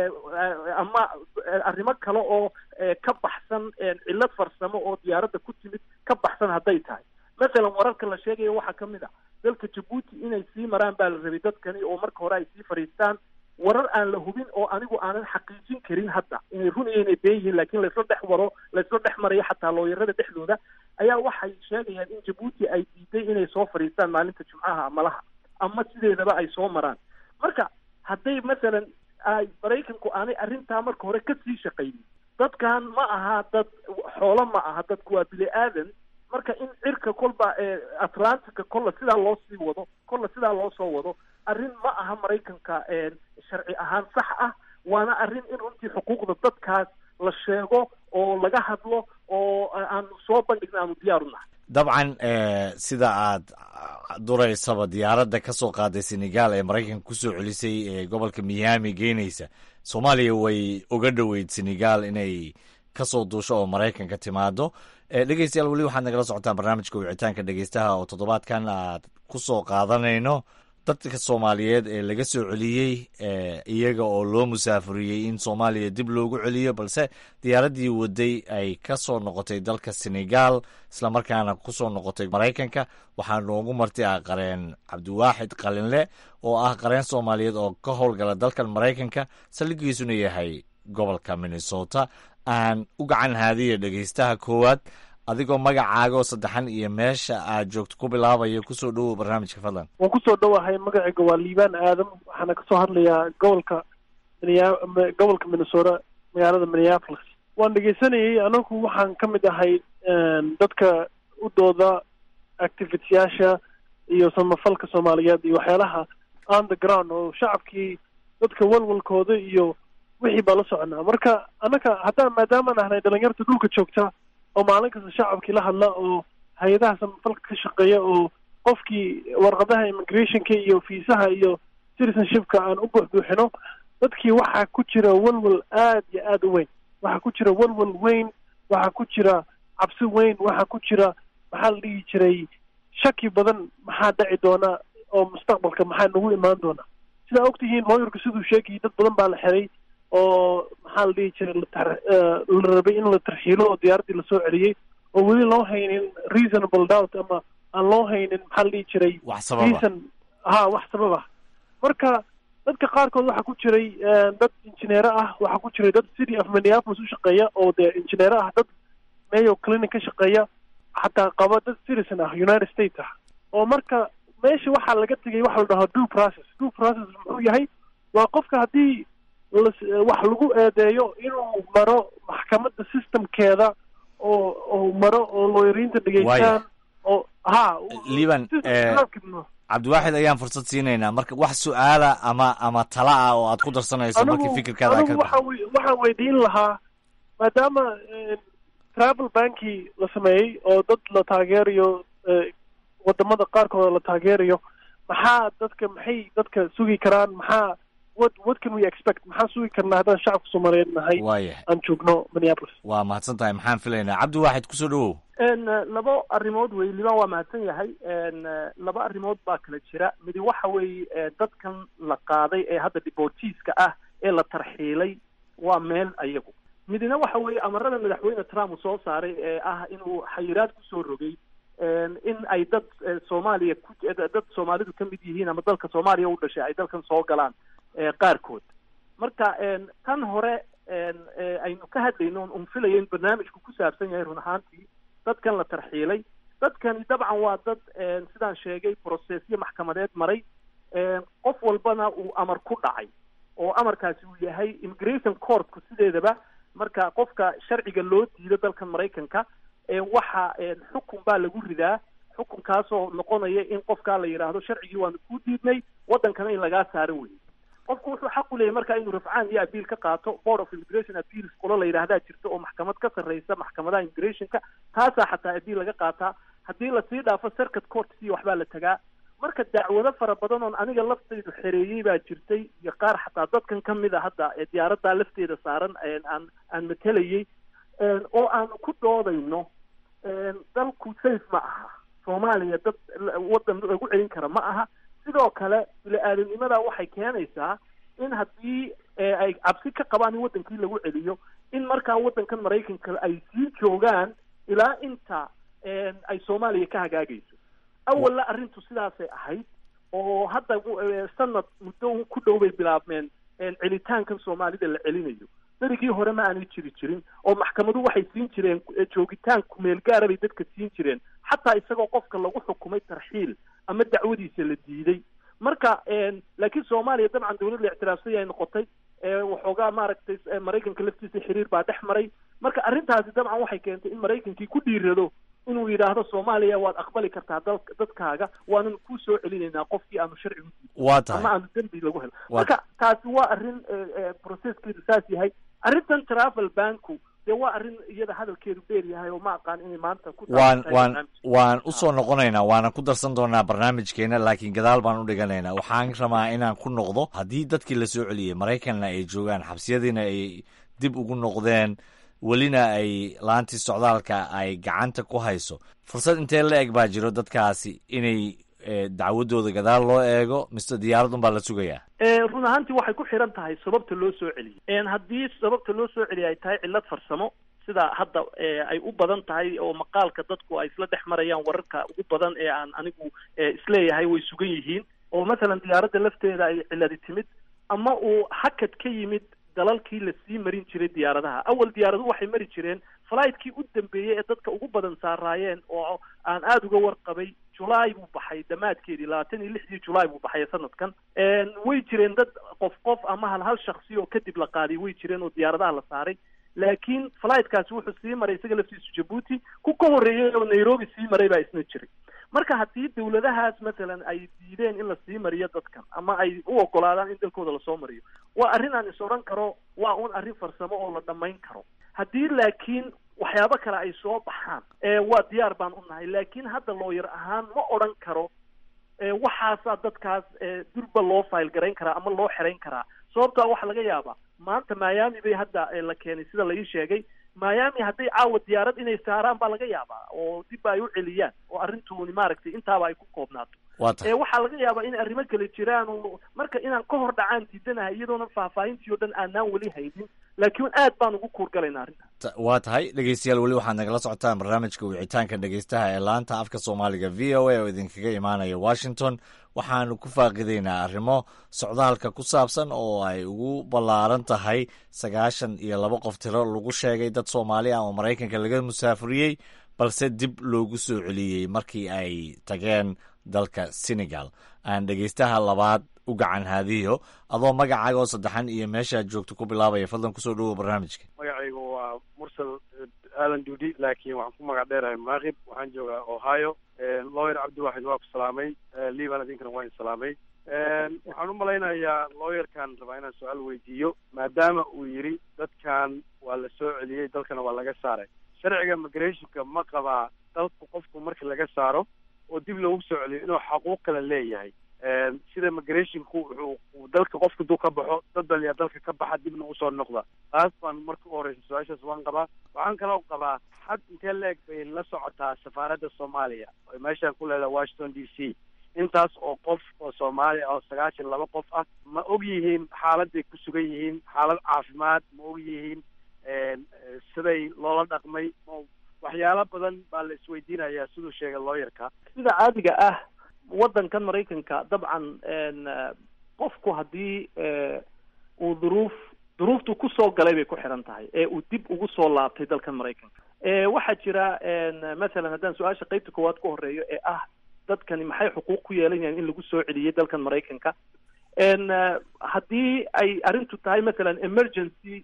ama arrimo kale oo ka baxsan cillad farsamo oo diyaaradda ku timid ka baxsan hadday tahay masalan wararka la sheegaya waxaa ka mid a dalka jabuuti inay sii maraan baa la rabay dadkani oo marka hore ay sii fadhiistaan warar aan la hubin oo anigu aanan xaqiijin karin hadda inay run iyo inay been yihiin laakiin laysla dhex waro laysla dhex marayo xataa looyarada dhexdooda ayaa waxay sheegayaan in jabuuti ay diiday inay soo fadhiistaan maalinta jumcaha amalaha ama sideedaba ay soo maraan marka hadday masalan ay maraykanku aanay arrintaa marka hore kasii shaqaynin dadkan ma aha dad xoolo ma aha dadku waa bini aadan marka in cirka kolba atlantica kolla sidaa loo sii wado kolla sidaa loo soo wado arrin ma aha maraykanka sharci ahaan sax ah waana arrin in runtii xuquuqda dadkaas la sheego oo laga hadlo oo aanu soo bandhigna aanu diyaar u nahay dabcan sida aad duraysaba diyaaradda ka soo qaaday senegal ee maraykanka kusoo celisay ee gobolka miami geynaysa soomaaliya way uga dhoweyd senegal inay kasoo duusho oo maraykanka timaado dhegeystayaal weli waxaad nagala socotaan barnaamijka wicitaanka dhegeystaha oo toddobaadkan aad ku soo qaadanayno dadka soomaaliyeed ee laga soo celiyey iyaga oo loo musaafuriyey in soomaaliya dib loogu celiyo balse diyaaraddii waday ay ka soo noqotay dalka senegal islamarkaana kusoo noqotay maraykanka waxaa noogu marti ah qareen cabdiwaaxid qalinle oo ah qareen soomaaliyeed oo ka howlgala dalkan maraykanka saldhigiisuna yahay gobolka minnesota aan u gacan haadiya dhegeystaha koowaad adigoo magacaaga oo saddexan iyo meesha aad joogto ku bilaabaya kusoo dhowow barnaamijka fadlan waan kusoo dhowahay magacayga waa liibaan aadam waxaana kasoo hadlayaa gobolka gobolka minnesota magaalada minneapolis waan dhegeysanayay anagu waxaan ka mid ahay dadka u dooda activityaasha iyo samafalka soomaaliyeed iyo waxyaalaha on the ground oo shacabkii dadka walwalkooda iyo wixii baa la soconaa marka annaga haddaan maadaamaan ahnay dhalinyarta dhulka joogta oo maalin kasta shacabkii la hadla oo hay-adaha samafalka ka shaqeeya oo qofkii warqadaha immigrationka iyo fiisaha iyo citizenshipka aan u buuxbuuxino dadkii waxaa ku jira walwal aad iyo aada u weyn waxaa ku jira walwal weyn waxaa ku jira cabsi weyn waxaa ku jira maxaa la dhihi jiray shaki badan maxaa dhaci doona oo mustaqbalka maxaa nagu imaan doona sidaa ogtihiin lawyerku siduu sheegayay dad badan baa la xiray oo maxaa la dhihi jiray la rabay in la tarxiilo oo diyaaraddii lasoo celiyey oo weli loo haynin reasonable doubt ama aan loo haynin maxaa la dhihi jiray wax sababa reason ha wax sabab ah marka dadka qaarkood waxaa ku jiray dad injineero ah waxaa ku jiray dad city of minneapolis u shaqeeya oo dee injineero ah dad mayo clinic ka shaqeeya xataa qaba dad citizen ah united states ah oo marka meesha waxaa laga tegay waxa la dhahaa due process due process muxuu yahay waa qofka haddii las wax lagu eedeeyo inuu maro maxkamadda systemkeeda oo oo maro oo looyariinta dhegeystaan oo ha liban cabdiwaaxid ayaan fursad siinaynaa marka wax su-aala ama ama tala ah oo aad ku darsanayso markii fikirkaada anigu waxaa waxaan weydiin lahaa maadaama travel banki la sameeyey oo dad la taageerayo wadamada qaarkooda la taageerayo maxaa dadka maxay dadka sugi karaan maxaa what what can we expect maxaan sugi karnaa haddaan shacabka soomaaliyeed nahay waayahay aan joogno minneapolis waa mahadsan tahay maxaan filaynaa cabdiwaaxid kusoo dhawow labo arrimood wey liban waa mahadsan yahay laba arrimood baa kala jira midi waxa weeye dadkan la qaaday ee hadda deportiiska ah ee la tarxiilay waa meel ayagu midina waxa weeye amarada madaxweyne trump uu soo saaray ee ah inuu xayiraad kusoo rogay in ay dad soomaaliya ku dad soomaalidu ka mid yihiin ama dalka soomaaliya u dhashay ay dalkan soo galaan qaarkood marka tan hore aynu ka hadlayno un filayo in barnaamijku ku saabsan yahay run ahaantii dadkan la tarxiilay dadkani dabcan waa dad sidaan sheegay processyo maxkamadeed maray qof walbana uu amar ku dhacay oo amarkaasi uu yahay immigration courtku sideedaba marka qofka sharciga loo diido dalkan maraykanka waxa xukun baa lagu ridaa xukunkaasoo noqonaya in qofkaa la yidhaahdo sharcigii waanu kuu diidnay waddankana in lagaa saaro wey qofku wuxuu xaq u leeyahy marka inuu rafcaan iyo abiil ka qaato board of immigration appeals qolo la yidhaahdaa jirta oo maxkamad ka sarreysa maxkamadaha immigrationka taasaa xataa abiil laga qaataa haddii lasii dhaafo circuit court si waxbaa la tagaa marka dacwado fara badan oon aniga laftaydu xereeyey baa jirtay iyo qaar xataa dadkan ka mid a hadda ee diyaaraddaa lafteeda saaran aan aan matelayey oo aanu ku doodayno dalku safe ma aha soomaaliya dad waddan lagu celin kara ma aha sidoo kale bili-aadanimada waxay keenaysaa in haddii ay cabsi ka qabaan in waddankii lagu celiyo in markaa waddankan maraykanka ay sii joogaan ilaa inta ay soomaaliya ka hagaagayso awalna arrintu sidaasay ahayd oo hadda sanad muddo ku dhow bay bilaabmeen celitaankan soomaalida la celinayo berigii hore ma aanay jiri jirin oo maxkamadu waxay siin jireen joogitaan kumeel gaara bay dadka siin jireen xataa isagoo qofka lagu xukumay tarxiil ama dacwadiisa la diiday marka laakiin soomaaliya dabcan dawlad la ictiraafsay ay noqotay waxoogaa maaragtay maraykanka laftiisa xiriir baa dhex maray marka arrintaasi dabcan waxay keentay in maraykankii ku dhiirado inuu yidhaahdo soomaaliya waad aqbali kartaa dal dadkaaga waananu kuu soo celinaynaa qofkii aanu sharcigu waa tahay ama aanu dembi lagu helo marka taasi waa arrin processkeedu saas yahay arrintan travel banku dee waa arrin iyada hadalkeedu dheer yahay oo ma aqaan inay maanta ku waan waan waan usoo noqonaynaa waana ku darsan doonaa barnaamijkeena laakiin gadaal baan u dhiganaynaa waxaan rabaa inaan ku noqdo haddii dadkii la soo celiyey maraykanna ay joogaan xabsiyadiina ay dib ugu noqdeen welina ay laantii socdaalka ay gacanta ku hayso fursad intee la eg baa jiro dadkaasi inay dacwadooda gadaal loo eego mise diyaaradun baa la sugayaa run ahaantii waxay ku xiran tahay sababta loo soo celiyey haddii sababta loo soo celiyay ay tahay cillad farsamo sida hadda ay u badan tahay oo maqaalka dadku ay isla dhex marayaan wararka ugu badan ee aan anigu isleeyahay way sugan yihiin oo masalan diyaaradda lafteeda ay cilladi timid ama uu hakad ka yimid dalalkii lasii marin jiray diyaaradaha awal diyaaradu waxay mari jireen fligtkii u dambeeyey ee dadka ugu badan saaraayeen oo aan aada uga warqabay julaay buu baxay dhammaadkeedii labaatan iyo lixdii julaay buu baxay sanadkan way jireen dad qof qof ama hal hal shaksi oo kadib la qaaday way jireen oo diyaaradaha la saaray laakiin flightkaasi wuxuu sii maray isaga laftiisu jabuuti ku ka horreeyey oo nairobi sii maray baa isna jiray marka haddii dawladahaas masalan ay diideen in lasii mariyo dadkan ama ay u ogolaadaan in dalkooda lasoo mariyo waa arrin aan is odhan karo waa un arrin farsamo oo la dhammayn karo haddii laakiin waxyaabo kale ay soo baxaan waa diyaar baan u nahay laakiin hadda looyar ahaan ma odhan karo waxaasaa dadkaas durba loo file garayn karaa ama loo xerayn karaa sababtaa waxaa laga yaabaa maanta miami bay hadda la keenay sida la ii sheegay miami hadday caawa diyaarad inay saaraan baa laga yaabaa oo dibba ay u celiyaan oo arrintuuni maaragtay intaaba ay ku koobnaato waa tahay ee waxaa laga yaabaa in arrimo kale jiraan oo marka inaan ka hor dhacaan diidanahay iyadoona faahfaahintii oo dhan aanaan weli haynin laakiin aad baan ugu kuurgalaynaa arrinta Ta- waa tahay dhegeystayaal weli waxaad nagala socotaan barnaamijka wicitaanka dhegeystaha ee laanta afka soomaaliga v o a oo idinkaga imaanaya washington waxaanu ku faaqidaynaa arrimo socdaalka ku saabsan oo ay ugu ballaaran tahay sagaashan iyo laba qof tiro lagu sheegay dad soomaali ah oo maraykanka laga musaafuriyey balse dib loogu soo celiyey markii ay tageen dalka senegal aan dhegeystaha labaad u gacan haadiyo adoo magacaaga oo saddexan iyo meeshaad joogto ku bilaabaya fadlan kusoo dhowow barnaamijka magacaygu waa mursal aadan duudi laakiin waxaan ku magac dheerahay maaqib waxaan joogaa ohio lawyer cabdiwaxid waa ku salaamay liban idinkana waa in salaamay waxaan u malaynayaa lawyerkan rabaa inaan su-aal weydiiyo maadaama uu yidhi dadkan waa la soo celiyey dalkana waa laga saaray sharciga migrationka ma qabaa dalku qofku marka laga saaro oo dib loogu soo celiyo inuu xaquuq kale leeyahay sida migrationku wuxuu dalka qofka duu ka baxo dad baliyaa dalka ka baxa dibna usoo noqda taas baan marka u horeysa su-aashaas waan qabaa waxaan kaloo qabaa xad intee leeg bay la socotaa safaaradda soomaaliya oo meeshaan ku leedahay washington d c intaas oo qof oo soomaaliya oo sagaashan laba qof ah ma og yihiin xaaladay ku sugan yihiin xaalad caafimaad ma og yihiin siday loola dhaqmay waxyaalo badan baa la isweydiinayaa siduu sheegay lawyerka sida caadiga ah waddankan maraykanka dabcan qofku haddii uu duruuf duruuftu kusoo galay bay ku xiran tahay ee uu dib ugu soo laabtay dalkan maraykanka waxaa jira masalan haddaan su-aasha qeybta koowaad ku horeeyo ee ah dadkani maxay xuquuq ku yeelanayaan in lagu soo celiyey dalkan maraykanka haddii ay arrintu tahay masalan emergency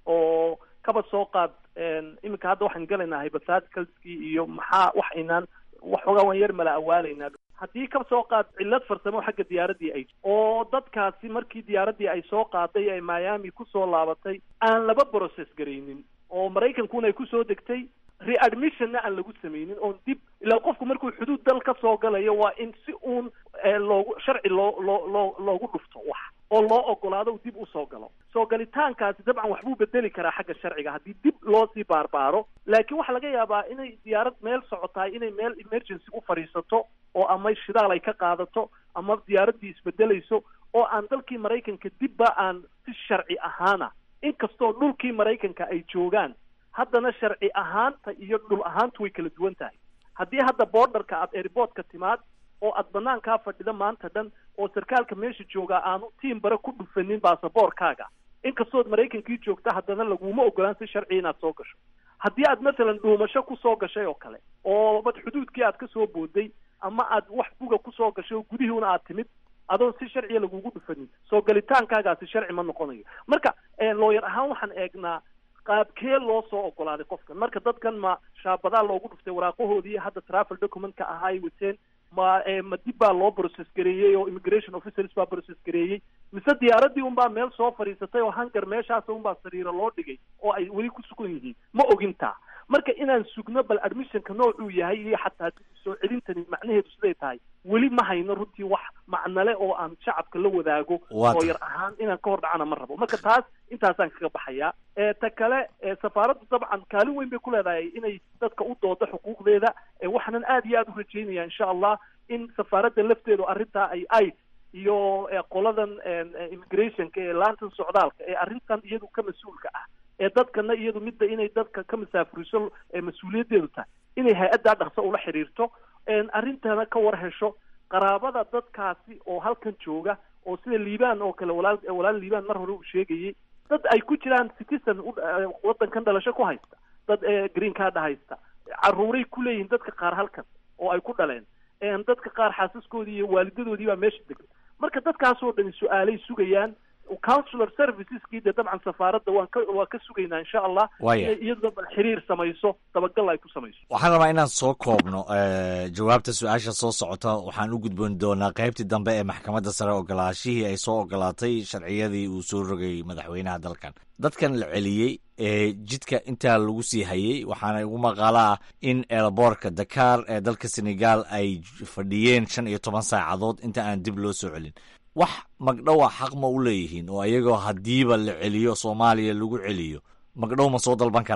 oo kaba soo qaad iminka hadda waxaan galaynaa hypotheticalskii iyo maxaa wax inaan waxoogaa waan yar mala awaalaynaa haddii ka soo qaad cillad farsamo xagga diyaaraddii ay oo dadkaasi markii diyaaraddii ay soo qaaday ee miami kusoo laabatay aan laba process garaynin oo maraykankuna ay kusoo degtay readmissionna aan lagu sameynin oon dib ilaa qofku markuu xuduud dal ka soo galayo waa in si uun loogu sharci loo loo loo loogu dhufto wax oo loo ogolaado uu dib usoo galo soo galitaankaasi dabcan waxbuu bedeli karaa xagga sharciga haddii dib loo sii baarbaaro laakiin waxaa laga yaabaa inay diyaarad meel socotahay inay meel emergency u fadhiisato oo ama shidaal ay ka qaadato ama diyaaraddii isbedelayso oo aan dalkii maraykanka dibba aan si sharci ahaana inkastoo dhulkii maraykanka ay joogaan haddana sharci ahaanta iyo dhul ahaantu way kala duwan tahay haddii hadda borderka aad airportka timaad oo aad banaankaa fadhida maanta dhan oo sarkaalka meesha joogaa aanu tiim bare ku dhufanin baasaboorkaaga inkastood maraykankii joogta haddana laguma ogolaan si sharci inaad soo gasho haddii aad masalan dhuumasho kusoo gashay oo kale oo bad xuduudkii aad kasoo booday ama aad wax buga kusoo gashay oo gudihiuna aad timid adoon si sharciya lagugu dhufanin soo galitaankaagaasi sharci ma noqonayo marka looyar ahaan waxaan eegnaa qaabkee loo soo ogolaaday qofkan marka dadkan ma shaabadaa loogu dhuftay waraaqahoodii hadda travel documentka ahaa ay wateen ma ma dib baa loo process gareeyey oo immigration officers baa process gareeyey mise diyaaraddii unbaa meel soo fadhiisatay oo hangar meeshaas unbaa sariiro loo dhigay oo ay weli ku sugan yihiin ma ogintaa marka inaan sugno bal admissionka noocuu yahay iyo xataa soo celintani macnaheedu siday tahay weli ma hayno runtii wax macnale oo aan shacabka la wadaago oo yar ahaan inaan ka hor dhacana ma rabo marka taas intaasaan kaga baxayaa ta kale safaaraddu dabcan kaalin weyn bay ku leedahay inay dadka u doodo xuquuqdeeda waxaanan aad iyo aad u rajeynaya insha allah in safaaradda lafteedu arrintaa ay ay iyo qoladan immigrationka ee laantan socdaalka ee arrintan iyadu ka mas-uulka ah ee dadkana iyadu midda inay dadka ka masaafuriso mas-uuliyaddeedu tahay inay hay-addaa dhaqso ula xiriirto arrintana ka war hesho qaraabada dadkaasi oo halkan jooga oo sida liibaan oo kale walaal walaal liibaan mar hore uu sheegayey dad ay ku jiraan citizen waddankan dhalasho ku haysta dad green card haysta caruuray ku leeyihiin dadka qaar halkan oo ay ku dhaleen dadka qaar xaasaskoodii iyo waalidadoodii baa meesha degan marka dadkaasoo dhani su-aalay sugayaan counselor serviceskii dee dabcan safaaradda waan ka waa ka sugaynaa insha allah inay iyaduna bal xiriir samayso dabagal ay ku samayso waxaan rabaa inaan soo koobno jawaabta su-aasha soo socota waxaan u gudboon doonaa qaybtii dambe ee maxkamadda sare ogolaashihii ay soo ogolaatay sharciyadii uu soo rogay madaxweynaha dalkan dadkan la celiyey ee jidka intaa lagu sii hayey waxaana ugu maqaalo ah in eelaboorka dakar ee dalka senegal ay fadhiyeen shan iyo toban saacadood inta aan dib loo soo celin wax magdhowa xaq ma u leeyihiin oo iyagoo haddiiba la celiyo soomaaliya lagu celiyo magdhow ma soo dalban karaan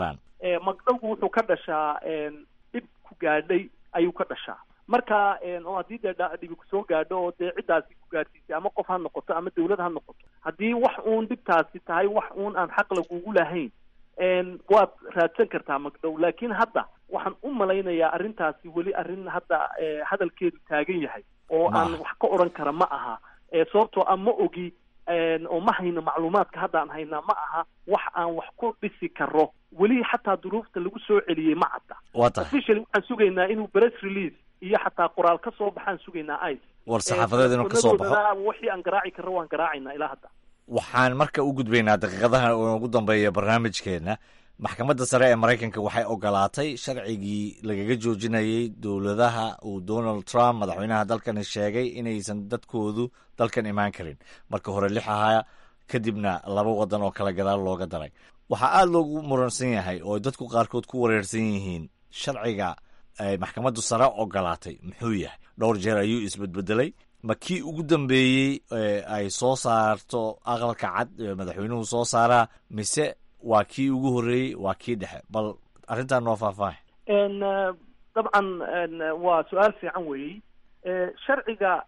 magdhowgu wuxuu ka dhashaa dhib ku gaadhay ayuu ka dhashaa marka oo haddii dee dhibi kusoo gaadho oo dee ciddaasi ku gaadhsiisay ama qof ha noqoto ama dawlad ha noqoto haddii wax uun dhibtaasi tahay wax uun aan xaq lagugu lahayn waad raadsan kartaa magdhow laakiin hadda waxaan u malaynayaa arrintaasi weli arrin hadda hadalkeedu taagan yahay oo aan wax ka odhan kara ma aha sababtoo ah ma ogi oo ma hayno macluumaadka hadda aan haynaa ma aha wax aan wax ku dhisi karo weli xataa duruufta lagu soo celiyey ma cadda officially waxaan sugaynaa inuu press release iyo xataa qoraal ka soo baxaan sugaynaa ice war saxaafadeed inuu kasoo baxo wixii aan garaaci karro waan garaacaynaa ilaa hadda waxaan marka u gudbaynaa daqiiqadaha ugu dambeeya barnaamijkeenna maxkamadda sare ee maraykanka waxay ogolaatay sharcigii lagaga joojinayay dowladaha uu donald trump madaxweynaha dalkani sheegay inaysan dadkoodu dalkan imaan karin marka hore lix ahaa kadibna laba wadan oo kale gadaal looga daray waxaa aada loogu muransan yahay oo dadku qaarkood ku wareersan yihiin sharciga ay maxkamaddu sare ogolaatay muxuu yahay dhowr jeer ayuu isbedbedelay ma kii ugu dambeeyey ay soo saarto aqalka cad madaxweynuhu soo saaraa mise waa kii ugu horreeyey waa kii dhexe bal arrintan noo faahfaahay dabcan waa su-aal fiican weeyey sharciga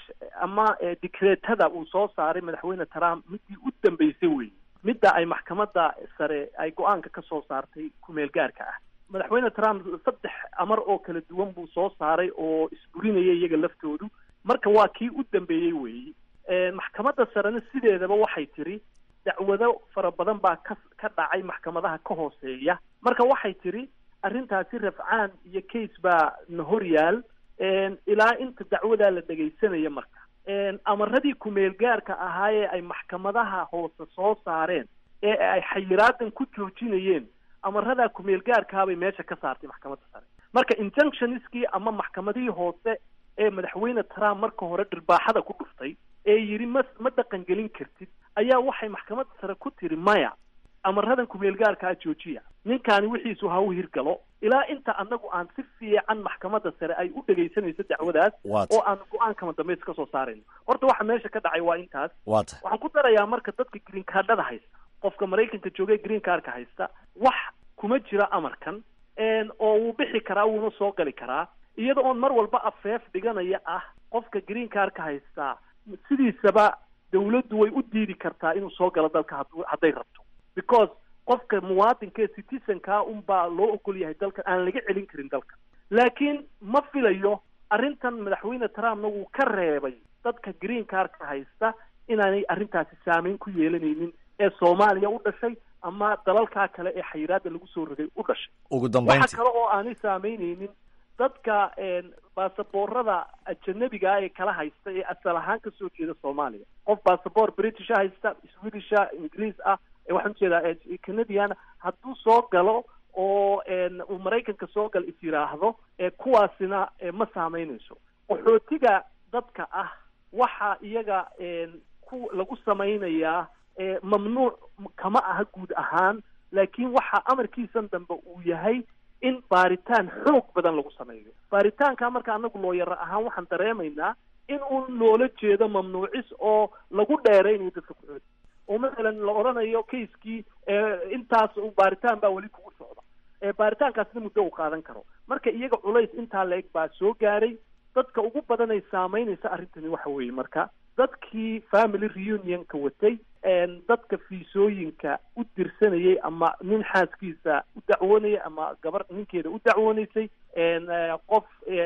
ama dikreetada uu soo saaray madaxweyne trump midii u dambeysay weeye midda ay maxkamadda sare ay go-aanka ka soo saartay kumeel gaarka ah madaxweyne trump saddex amar oo kala duwan buu soo saaray oo isburinaya iyaga laftoodu marka waa kii u dambeeyey weeyi maxkamadda sarena sideedaba waxay tiri dacwado fara badan baa ka ka dhacay maxkamadaha ka hooseeya marka waxay tiri arrintaasi rafcaan iyo case baa na hor yaal ilaa inta dacwadaa la dhegaysanaya marka amaradii kumeel gaarka ahaayee ay maxkamadaha hoose soo saareen ee ay xayiraadan ku joojinayeen amaradaa kumeel gaarkaabay meesha ka saartay maxkamadda sare marka injunctionskii ama maxkamadihii hoose ee madaxweyne trump marka hore dhirbaaxada ku dhuftay ee yidhi ma ma dhaqangelin kartid ayaa waxay maxkamadda sare ku tiri maya amaradan kumeel gaarkaa joojiya ninkaani wixiisu ha u hirgalo ilaa inta anagu aan si fiican maxkamadda sare ay u dhegaysanayso dacwadaas oo aan go-aankama dambeys ka soo saarayno horta waxa meesha ka dhacay waa intaas waxaan ku darayaa marka dadka green cardhada haysta qofka maraykanka joogay green cardka haysta wax kuma jira amarkan oo wuu bixi karaa wuuna soo gali karaa iyada oon mar walba afeef dhiganaya ah qofka green cardka haystaa sidiisaba dawladdu way u diidi kartaa inuu soo galo dalka had hadday rabto because qofka muwaadinka ee citizenkaa unbaa loo ogol yahay dalkan aan laga celin karin dalka laakiin ma filayo arrintan madaxweyne trumpna wuu ka reebay dadka green cardka haysta inaanay arrintaasi saameyn ku yeelanaynin ee soomaaliya u dhashay ama dalalkaa kale ee xayiraada lagu soo rogay u dhashay ugu dambeyntii waxa kale oo aanay saameynaynin dadka baasaboorada ajanabiga ee kala haysta ee asal ahaan kasoo jeeda soomaaliya qof baasaboor britisha haysta swedisha ingiriis ah waxaan ujeedaa canadian hadduu soo galo oo uu maraykanka soo gal is yidhaahdo kuwaasina ma saameynayso qaxootiga dadka ah waxa iyaga ku lagu samaynayaa mamnuuc kama aha guud ahaan laakiin waxa amarkiisan dambe uu yahay in baaritaan xoog badan lagu sameeyo baaritaanka marka anagu looyaro ahaan waxaan dareemaynaa in uun loola jeedo mamnuucis oo lagu dheeraynayo dadka qaxooti oo masalan la odhanayo kaiskii intaas baaritaan baa weli kugu socda baaritaankaasna muddo uu qaadan karo marka iyaga culays intaa la-eg baa soo gaaray dadka ugu badanay saameynaysa arrintani waxa weeye marka dadkii family reunionka watay dadka fiisooyinka u dirsanayay ama nin xaaskiisa u dacwoonayay ama gabar ninkeeda u dacwoonaysay qof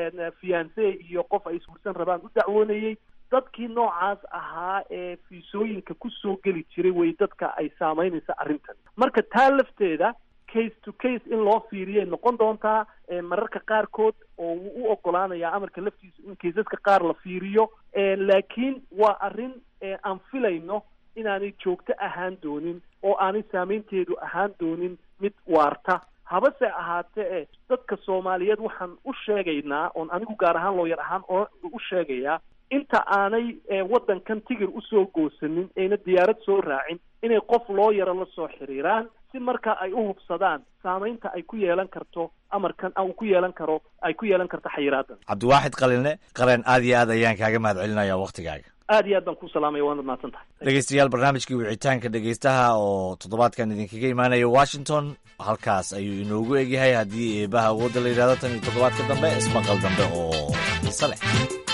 fiance iyo qof ay isguursan rabaan u dacwoonayay dadkii noocaas ahaa ee fiisooyinka kusoo geli jiray way dadka ay saameynaysa arrintan marka taa lafteeda case to case in loo fiiriyay noqon doontaa mararka qaarkood oo wuu u ogolaanayaa amarka laftiisa in kaysaska qaar la fiiriyo laakiin waa arrin aan filayno inaanay joogto ahaan doonin oo aanay saameynteedu ahaan doonin mid waarta habase ahaatee e dadka soomaaliyeed waxaan u sheegaynaa oon anigu gaar ahaan looyar ahaan oo u sheegayaa inta aanay waddankan tigir usoo goosanin ayna diyaarad soo raacin inay qof loo yaro la soo xiriiraan si marka ay u hubsadaan saameynta ay ku yeelan karto amarkan uu ku yeelan karo ay ku yeelan karto xayiraadan cabdiwaaxid qaline qaleen aad iyo aad ayaan kaaga mahad celinaya waktigaaga aad iyo aad baan ku salaamaya waanad mahadsan tahay dhegeystayaal barnaamijkii wicitaanka dhegeystaha oo toddobaadkan idinkaga imaanaya washington halkaas ayuu inoogu egyahay haddii eebaha awoodda la yidhahdo tan iyo toddobaadka dambe ismaqal dambe oo xiise leh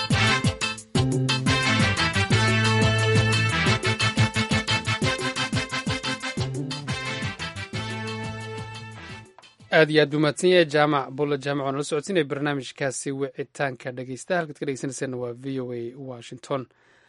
aad iyo aad buu mahadsan yahay jaamac bulla jaamac oo nala socodsiinaya barnaamijkaasi wicitaanka dhegeystaha halkaad ka dhegeysanaysaena waa v o a washington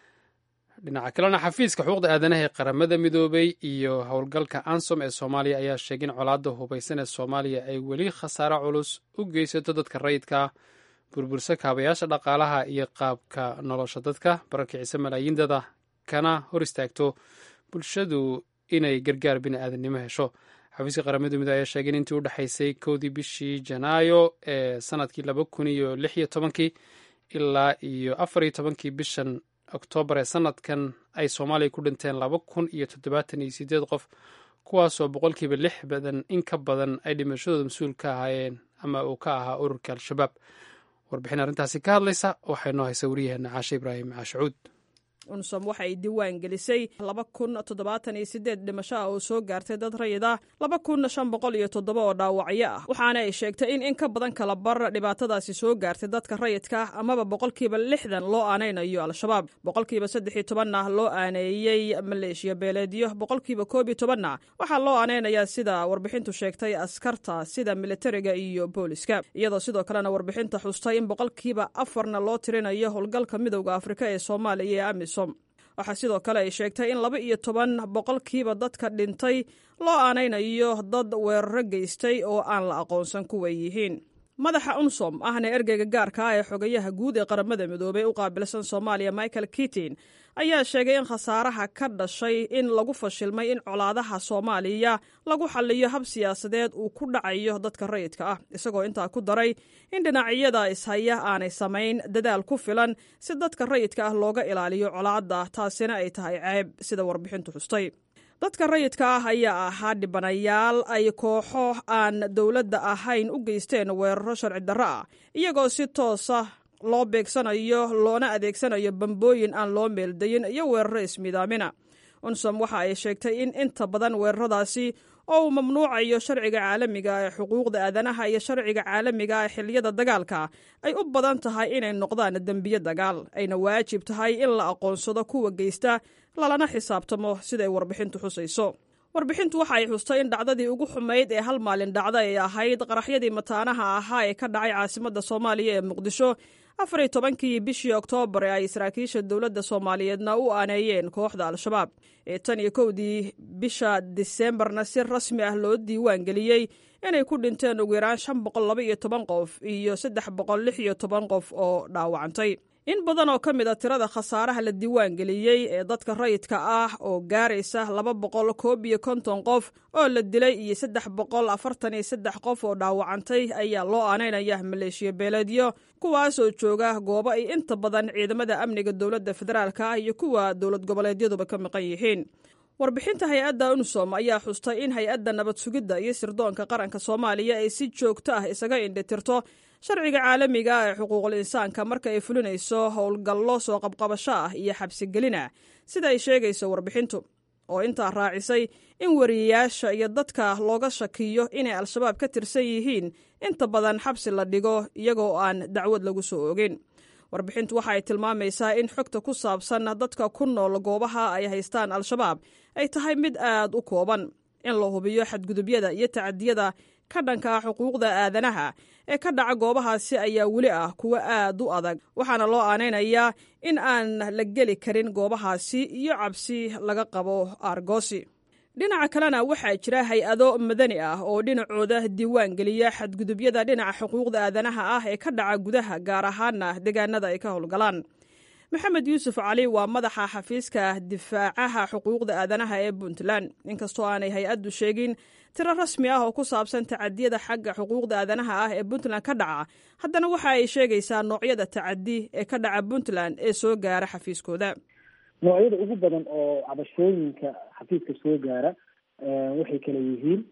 dhinaca kalena xafiiska xuquuqda aadanaha ee qaramada midoobay iyo howlgalka ansom ee soomaaliya ayaa sheegay in colaadda hubaysan ee soomaaliya ay weli khasaare culus u geysato dadka rayidka ah burbursa kaabayaasha dhaqaalaha iyo qaabka nolosha dadka barakicisa malaayiin dada kana hor istaagto bulshadu inay gargaar bini aadamnimo hesho xafiiska qaramada midoobey ayaa sheegay in intii u dhexaysay kowdii bishii janaayo ee sanadkii laba kun iyo lix iyo tobankii ilaa iyo afar iyo tobankii bishan oktoobar ee sanadkan ay soomaaliya ku dhinteen laba kun iyo toddobaatan iyo sideed qof kuwaasoo boqolkiiba lix badan in ka badan ay dhimashadooda mas-uul ka ahaayeen ama uu ka ahaa ururka al-shabaab warbixin arrintaasi ka hadlaysa waxay noo haysa wariyaheena caashe ibraahim caashacuud unsom waxa ay diiwaan gelisay laba kun toddobaatan iyo sideed dhimasho ah oo soo gaartay dad rayid ah laba kun shan boqol iyo toddoba oo dhaawacyo ah waxaana ay sheegtay in in ka badan kala bar dhibaatadaasi soo gaartay dadka rayidka ah amaba boqolkiiba lixdan loo aanaynayo al-shabaab boqolkiiba saddex iyo tobanna loo aaneeyey maleeshiya beeleedyo boqolkiiba koob iyo tobanna waxaa loo aanaynayaa sida warbixintu sheegtay askarta sida militariga iyo booliska iyadoo sidoo kalena warbixinta xustay in boqolkiiba afarna loo tirinayo howlgalka midowda afrika ee soomaaliya ee amisom waxaa sidoo kale ay sheegtay in laba iyo toban boqolkiiba dadka dhintay loo aanaynayo dad weeraro geystay oo aan la aqoonsan kuway yihiin madaxa unsom ahna ergeyga gaarka ah ee xogayaha guud ee qaramada midoobey u qaabilsan soomaaliya michael kitin ayaa sheegay in khasaaraha ka dhashay in lagu fashilmay in colaadaha soomaaliya lagu xaliyo hab siyaasadeed uu ku dhacayo dadka rayidka ah isagoo intaa ku daray in dhinacyada ishaya aanay samayn dadaal ku filan si dadka rayidka ah looga ilaaliyo colaadda taasina ay tahay ceeb sida warbixintu xustay dadka rayidka ah ayaa ahaa dhibanayaal ay kooxo aan dowladda ahayn u geysteen weeraro sharci darro ah iyagoo si toosa loo beegsanayo loona adeegsanayo bambooyin aan loo meeldayin iyo weeraro ismiidaamina unsom waxa ay sheegtay in inta badan weeraradaasi oo uu mamnuucayo sharciga caalamiga ee xuquuqda aadanaha iyo sharciga caalamiga ee xiliyada dagaalka ay u badan tahay inay noqdaan dembiyo dagaal ayna waajib tahay in la aqoonsado kuwa geysta lalana xisaabtamo siday warbixintu xusayso warbixintu waxa ay xustay in dhacdadii ugu xumayd ee hal maalin dhacda ay ahayd qaraxyadii mataanaha ahaa ee ka dhacay caasimadda soomaaliya ee muqdisho afar iyo tobankii bishii oktoobar ee ay saraakiisha dowladda soomaaliyeedna u aaneeyeen kooxda al-shabaab ee tan iyo kowdii bisha diseembarna si rasmi ah loo diiwaan geliyey inay ku dhinteen ugu yaraan shan boqol laba iyo toban qof iyo saddex boqol lix iyo toban qof oo dhaawacantay in badan oo ka mid a tirada khasaaraha la diiwaan geliyey ee dadka rayidka ah oo gaaraysa laba boqol koob iyo konton qof oo la dilay iyo saddex boqol afartan iyo saddex qof oo dhaawacantay ayaa loo aanaynaya maleeshiya beeleedyo kuwaasoo jooga goobo ay inta badan ciidamada amniga dowladda federaalka ah iyo kuwa dowlad goboleedyaduba ka maqan yihiin warbixinta hay-adda unsom ayaa xustay in hay-adda nabad sugidda iyo sirdoonka qaranka soomaaliya ay si joogto ah isaga indhitirto sharciga caalamiga ee xuquuqul insaanka marka ay fulinayso howlgallo soo qabqabasho ah iyo xabsigelin ah sida ay sheegayso warbixintu oo intaa raacisay in wariyayaasha iyo dadka looga shakiyo inay al-shabaab ka tirsan yihiin inta badan xabsi la dhigo iyagoo aan dacwad lagu soo ogin warbixintu waxa ay tilmaamaysaa in xogta ku saabsan dadka ku nool goobaha ay haystaan al-shabaab ay tahay mid aad u kooban in la hubiyo xadgudubyada iyo tacadiyada ka dhanka xuquuqda aadanaha ee ka dhaca goobahaasi ayaa weli ah kuwo aad u adag waxaana loo aanaynayaa in aan la geli karin goobahaasi iyo cabsi laga qabo aargoosi dhinaca kalena waxaa jira hay-ado madani ah oo dhinacooda diiwaan geliya xadgudubyada dhinaca xuquuqda aadanaha ah ee ka dhaca gudaha gaar ahaana deegaanada ay ka howlgalaan maxamed yuusuf cali waa madaxa xafiiska difaacaha xuquuqda aadanaha ee puntland inkastoo aanay hay-addu sheegin tiro rasmi ah oo ku saabsan tacadiyada xagga xuquuqda aadanaha ah ee puntland ka dhaca haddana waxa ay sheegaysaa noocyada tacadi ee ka dhaca puntland ee soo gaara xafiiskooda noocyada ugu badan oo cabashooyinka xafiiska soo gaara waxay kala yihiin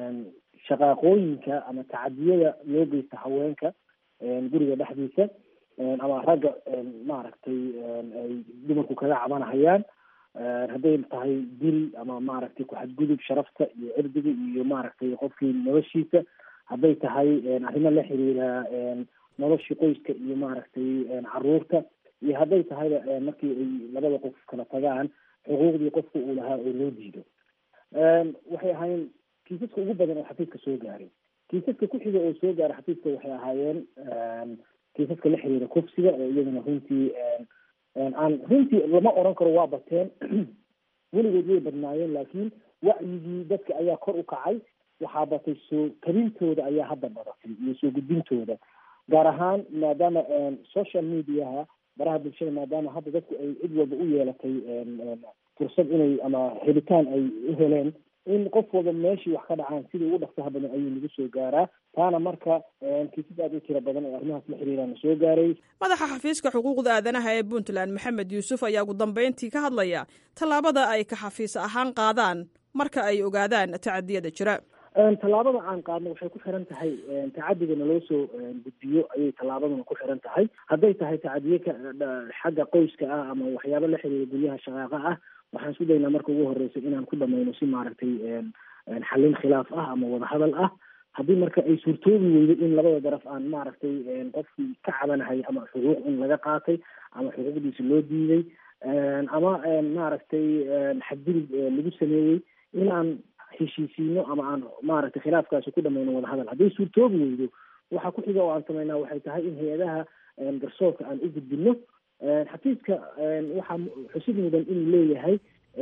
shaqaaqooyinka ama tacadiyada loo geysta haweenka guriga dhexdiisa ama ragga maaragtay ay dumarku kaga cabanahayaan hadday tahay dil ama maaragtay ku-xadgudub sharafta iyo cirdiga iyo maaragtay qofkii noloshiisa hadday tahay arrimo la xiriira noloshii qoyska iyo maaragtay caruurta iyo hadday tahayba markii ay labada qof kala tagaan xuquuqdii qofka uu lahaa oo loo diido waxay ahaayeen kiisaska ugu badan oo xafiiska soo gaaray kiisaska ku xiga oo soo gaaray xafiiska waxay ahaayeen kiisaska la xiriira kufsiga oo iyadana runtii aan runtii lama oran karo waa bateen weligood way badnaayeen laakiin wacyigii dadka ayaa kor u kacay waxaa batay soo tabintooda ayaa hadda badatay iyo soo gudbintooda gaar ahaan maadaama social mediaha baraha bulshada maadaama hadda dadku ay cid walba u yeelatay fursad inay ama helitaan ay u heleen in qof walba meeshii wax ka dhacaan sidii ugu dhaqsaha badan ayuu nagu soo gaaraa taana marka kiisas aad u tira badan oo arrimahaas la xiriirana soo gaaray madaxa xafiiska xuquuqda aadanaha ee puntland maxamed yuusuf ayaa ugu dambeyntii ka hadlaya tallaabada ay ka xafiis ahaan qaadaan marka ay ogaadaan tacadiyada jira tallaabada aan qaadno waxay ku xiran tahay tacadiga naloo soo gudbiyo ayay tallaabaduna ku xiran tahay hadday tahay tacadiye ka xagga qoyska ah ama waxyaabo la xiriira guryaha shaqaaqa ah waxaan isku daynaa marka ugu horeysa inaan ku dhamayno si maaragtay xallin khilaaf ah ama wadahadal ah haddii marka ay suurtoobi weydo in labada daraf aan maaragtay qofkii ka cabanahay ama xuquuq in laga qaatay ama xuquuqdiisa loo diiday ama maaragtay xadgudub lagu sameeyey in aan heshiisiino ama aan maaragtay khilaafkaasi ku dhamayno wadahadal hadday suurtoobi weydo waxa ku xiga oo aan sameynaa waxay tahay in hay-adaha garsoorka aan u gudbino xafiiska waxaa xusid mudan inuu leeyahay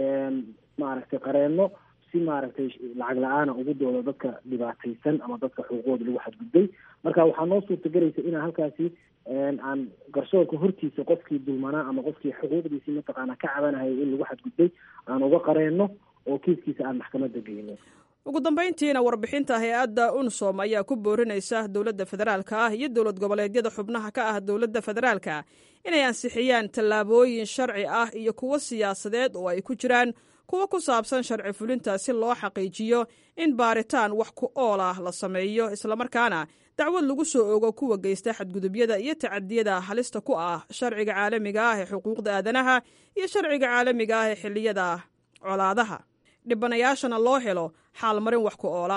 maaragtay qareenno si maaragtay lacag la-aana ugu doodo dadka dhibaataysan ama dadka xuquuqooda lagu xadgudbay marka waxaa noo suurtagelaysa inaan halkaasi aan garsoorka hortiisa qofkii dulmanaa ama qofkii xuquuqdiisii mataqaana ka cabanahaya in lagu xadgudbay aan uga qareenno oo kiiskiisa aan maxkamadda geyno ugu dambayntiina warbixinta hay-adda unsom ayaa ku boorinaysa dowladda federaalka ah iyo dowlad goboleedyada xubnaha ka ah dowladda federaalka inay ansixiyaan tallaabooyin sharci ah iyo kuwo siyaasadeed oo ay ku jiraan kuwo ku saabsan sharci fulinta si loo xaqiijiyo in baaritaan wax ku ool ah la sameeyo islamarkaana dacwad lagu soo ogo kuwa geysta xadgudubyada iyo tacadiyada halista ku ah sharciga caalamiga ah ee xuquuqda aadanaha iyo sharciga caalamiga ah ee xilliyada colaadaha dhibanayaashana loo helo xaalmarin wax ku oola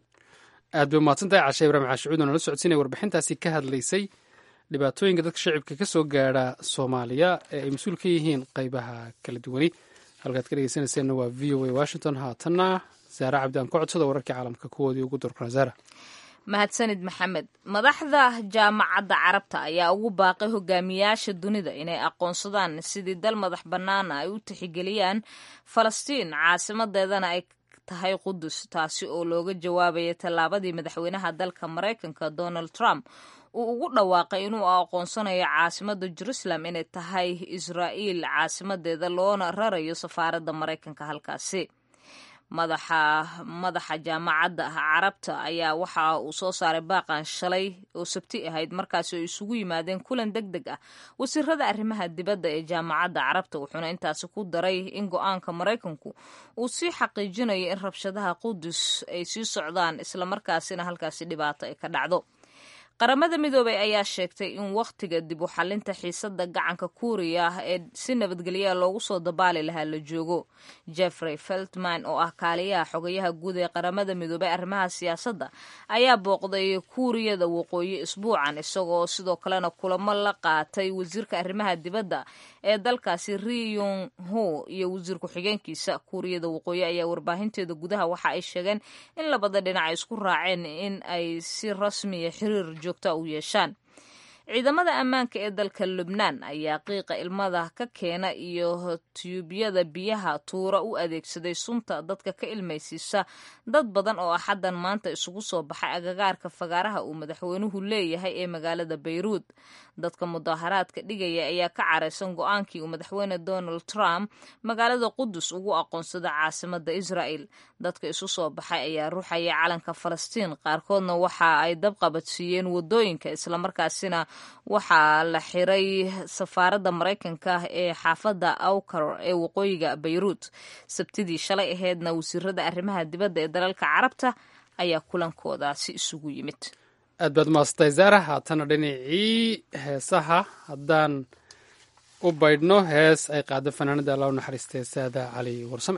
aad bay umahadsantahay cashe ibraahim caashicuud oo nala socodsiinaya warbixintaasi ka hadlaysay dhibaatooyinka dadka shacibka ka soo gaadha soomaaliya ee ay mas-uul ka yihiin qeybaha kala duwani halkaad ka dhegeysanayseena waa v o a washington haatanna saare cabdi aan ku codsada wararkii caalamka kuwoodii ugu dorkana saara mahadsanid maxamed madaxda jaamacadda carabta ayaa ugu baaqay hogaamiyaasha dunida inay aqoonsadaan sidii dal madax bannaana ay u tixgeliyaan falastiin caasimadeedana ay tahay qudus taasi oo looga jawaabaya tallaabadii madaxweynaha dalka maraykanka donald trump uu ugu dhawaaqay inuu aqoonsanayo caasimada jerusalem inay tahay israa'iil caasimadeeda loona rarayo safaaradda maraykanka halkaasi madaxa madaxa jaamacadda carabta ayaa waxa uu soo saaray baaqan shalay oo sabti ahayd markaasi oo isugu yimaadeen kulan deg deg ah wasiirada arrimaha dibadda ee jaamacadda carabta wuxuuna intaasi ku daray in go-aanka maraykanku uu sii xaqiijinayo in rabshadaha qudus ay sii socdaan islamarkaasina halkaasi dhibaato ay ka dhacdo qaramada midoobay ayaa sheegtay in wakhtiga dib u xalinta xiisada gacanka kuuriya ee si nabadgelyaa loogu soo dabaali lahaa la joogo jeffrey feltman oo ah kaaliyaha xogayaha guud ee qaramada midoobay arrimaha siyaasadda ayaa booqday kuuriyada waqooyi isbuucan isagoo sidoo kalena kulamo la qaatay wasiirka arrimaha dibadda ee dalkaasi riyong ho iyo wasiir ku-xigeenkiisa kuuriyada waqooyi ayaa warbaahinteeda gudaha waxa ay sheegeen in labada dhinac ay isku raaceen in ay si rasmiya xiriir joogta u yeeshaan ciidamada ammaanka ee dalka lubnaan ayaa qiiqa ilmada ka keena iyo tiyuubyada biyaha tuura u adeegsaday sunta dadka ka ilmaysiisa dad badan oo axaddan maanta isugu soo baxay agagaarka fagaaraha uu madaxweynuhu leeyahay ee magaalada bayruud dadka mudaaharaadka dhigaya ayaa ka caraysan go-aankii uu madaxweyne donald trump magaalada qudus ugu aqoonsada caasimada israa'el dadka isu soo baxay ayaa ruuxaya calanka falastiin qaarkoodna waxa ay dabqabadsiiyeen wadooyinka islamarkaasina waxaa la xiray safaaradda maraykanka ee xaafadda awkar ee waqooyiga bayruut sabtidii shalay aheedna wasiirada arrimaha dibadda ee dalalka carabta ayaa kulankoodaasi isugu yimid aad baad umaasantay zaara haatana dhinacii heesaha haddaan u baydhno hees ay qaado fanaanada alla u naxariistay saada cali warsame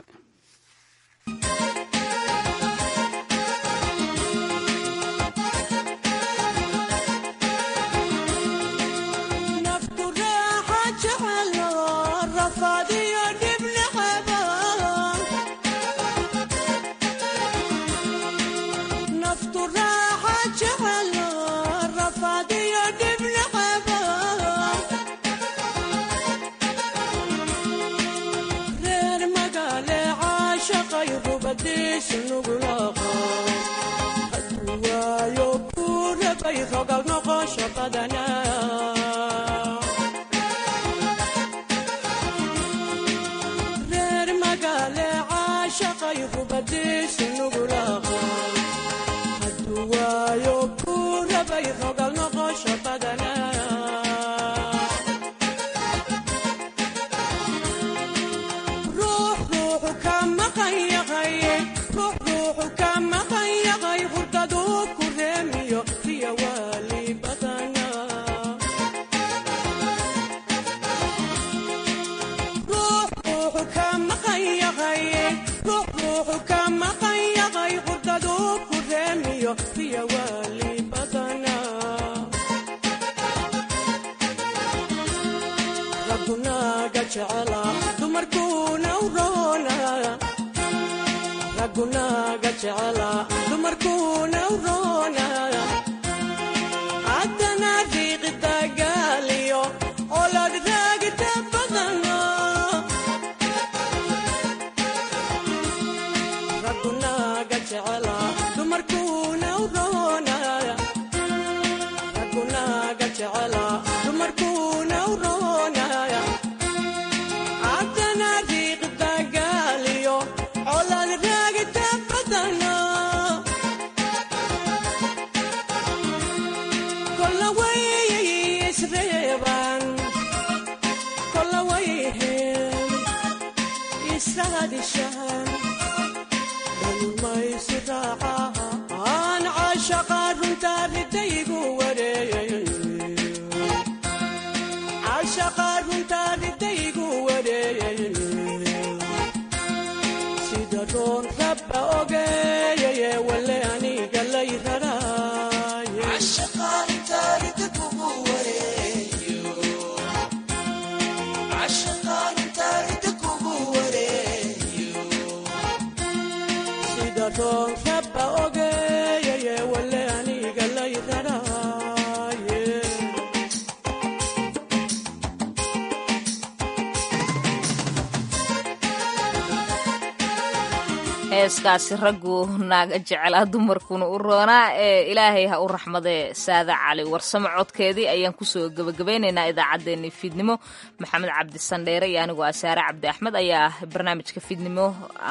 heeskaasi raggu naaga jecelaa dumarkuna u roonaa ee ilaahay ha u raxmadee saada cali warsamo codkeedii ayaan kusoo gebagabaynaynaa idaacaddeenii fiidnimo maxamed cabdi sandheere iyo anigoo asaare cabdi axmed ayaa barnaamijka fiidnimo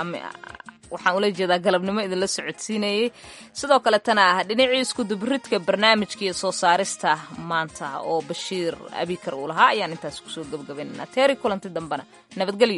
waxaan ula jeedaa galabnimo idinla socodsiinayey sidoo kaletana ah dhinacii iskudubaridka barnaamijka iyo soo saarista maanta oo bashiir abikar uu lahaa ayaan intaas kusoo gebagabaynaynaa teeri kulanti dambena nabadgelyo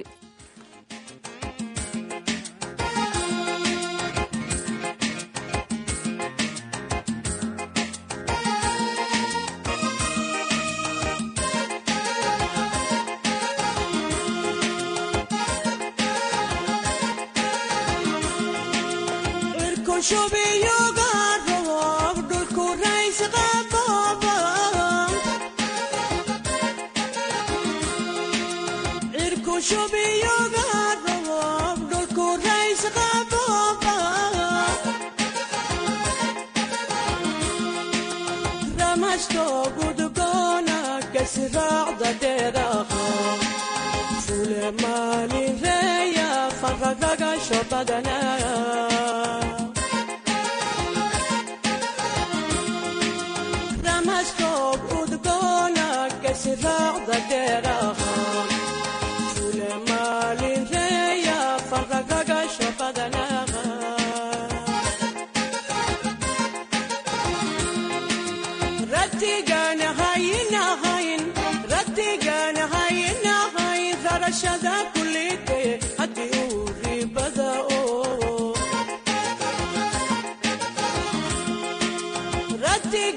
Rati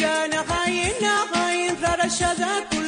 degaan qayin qayin rarashada ku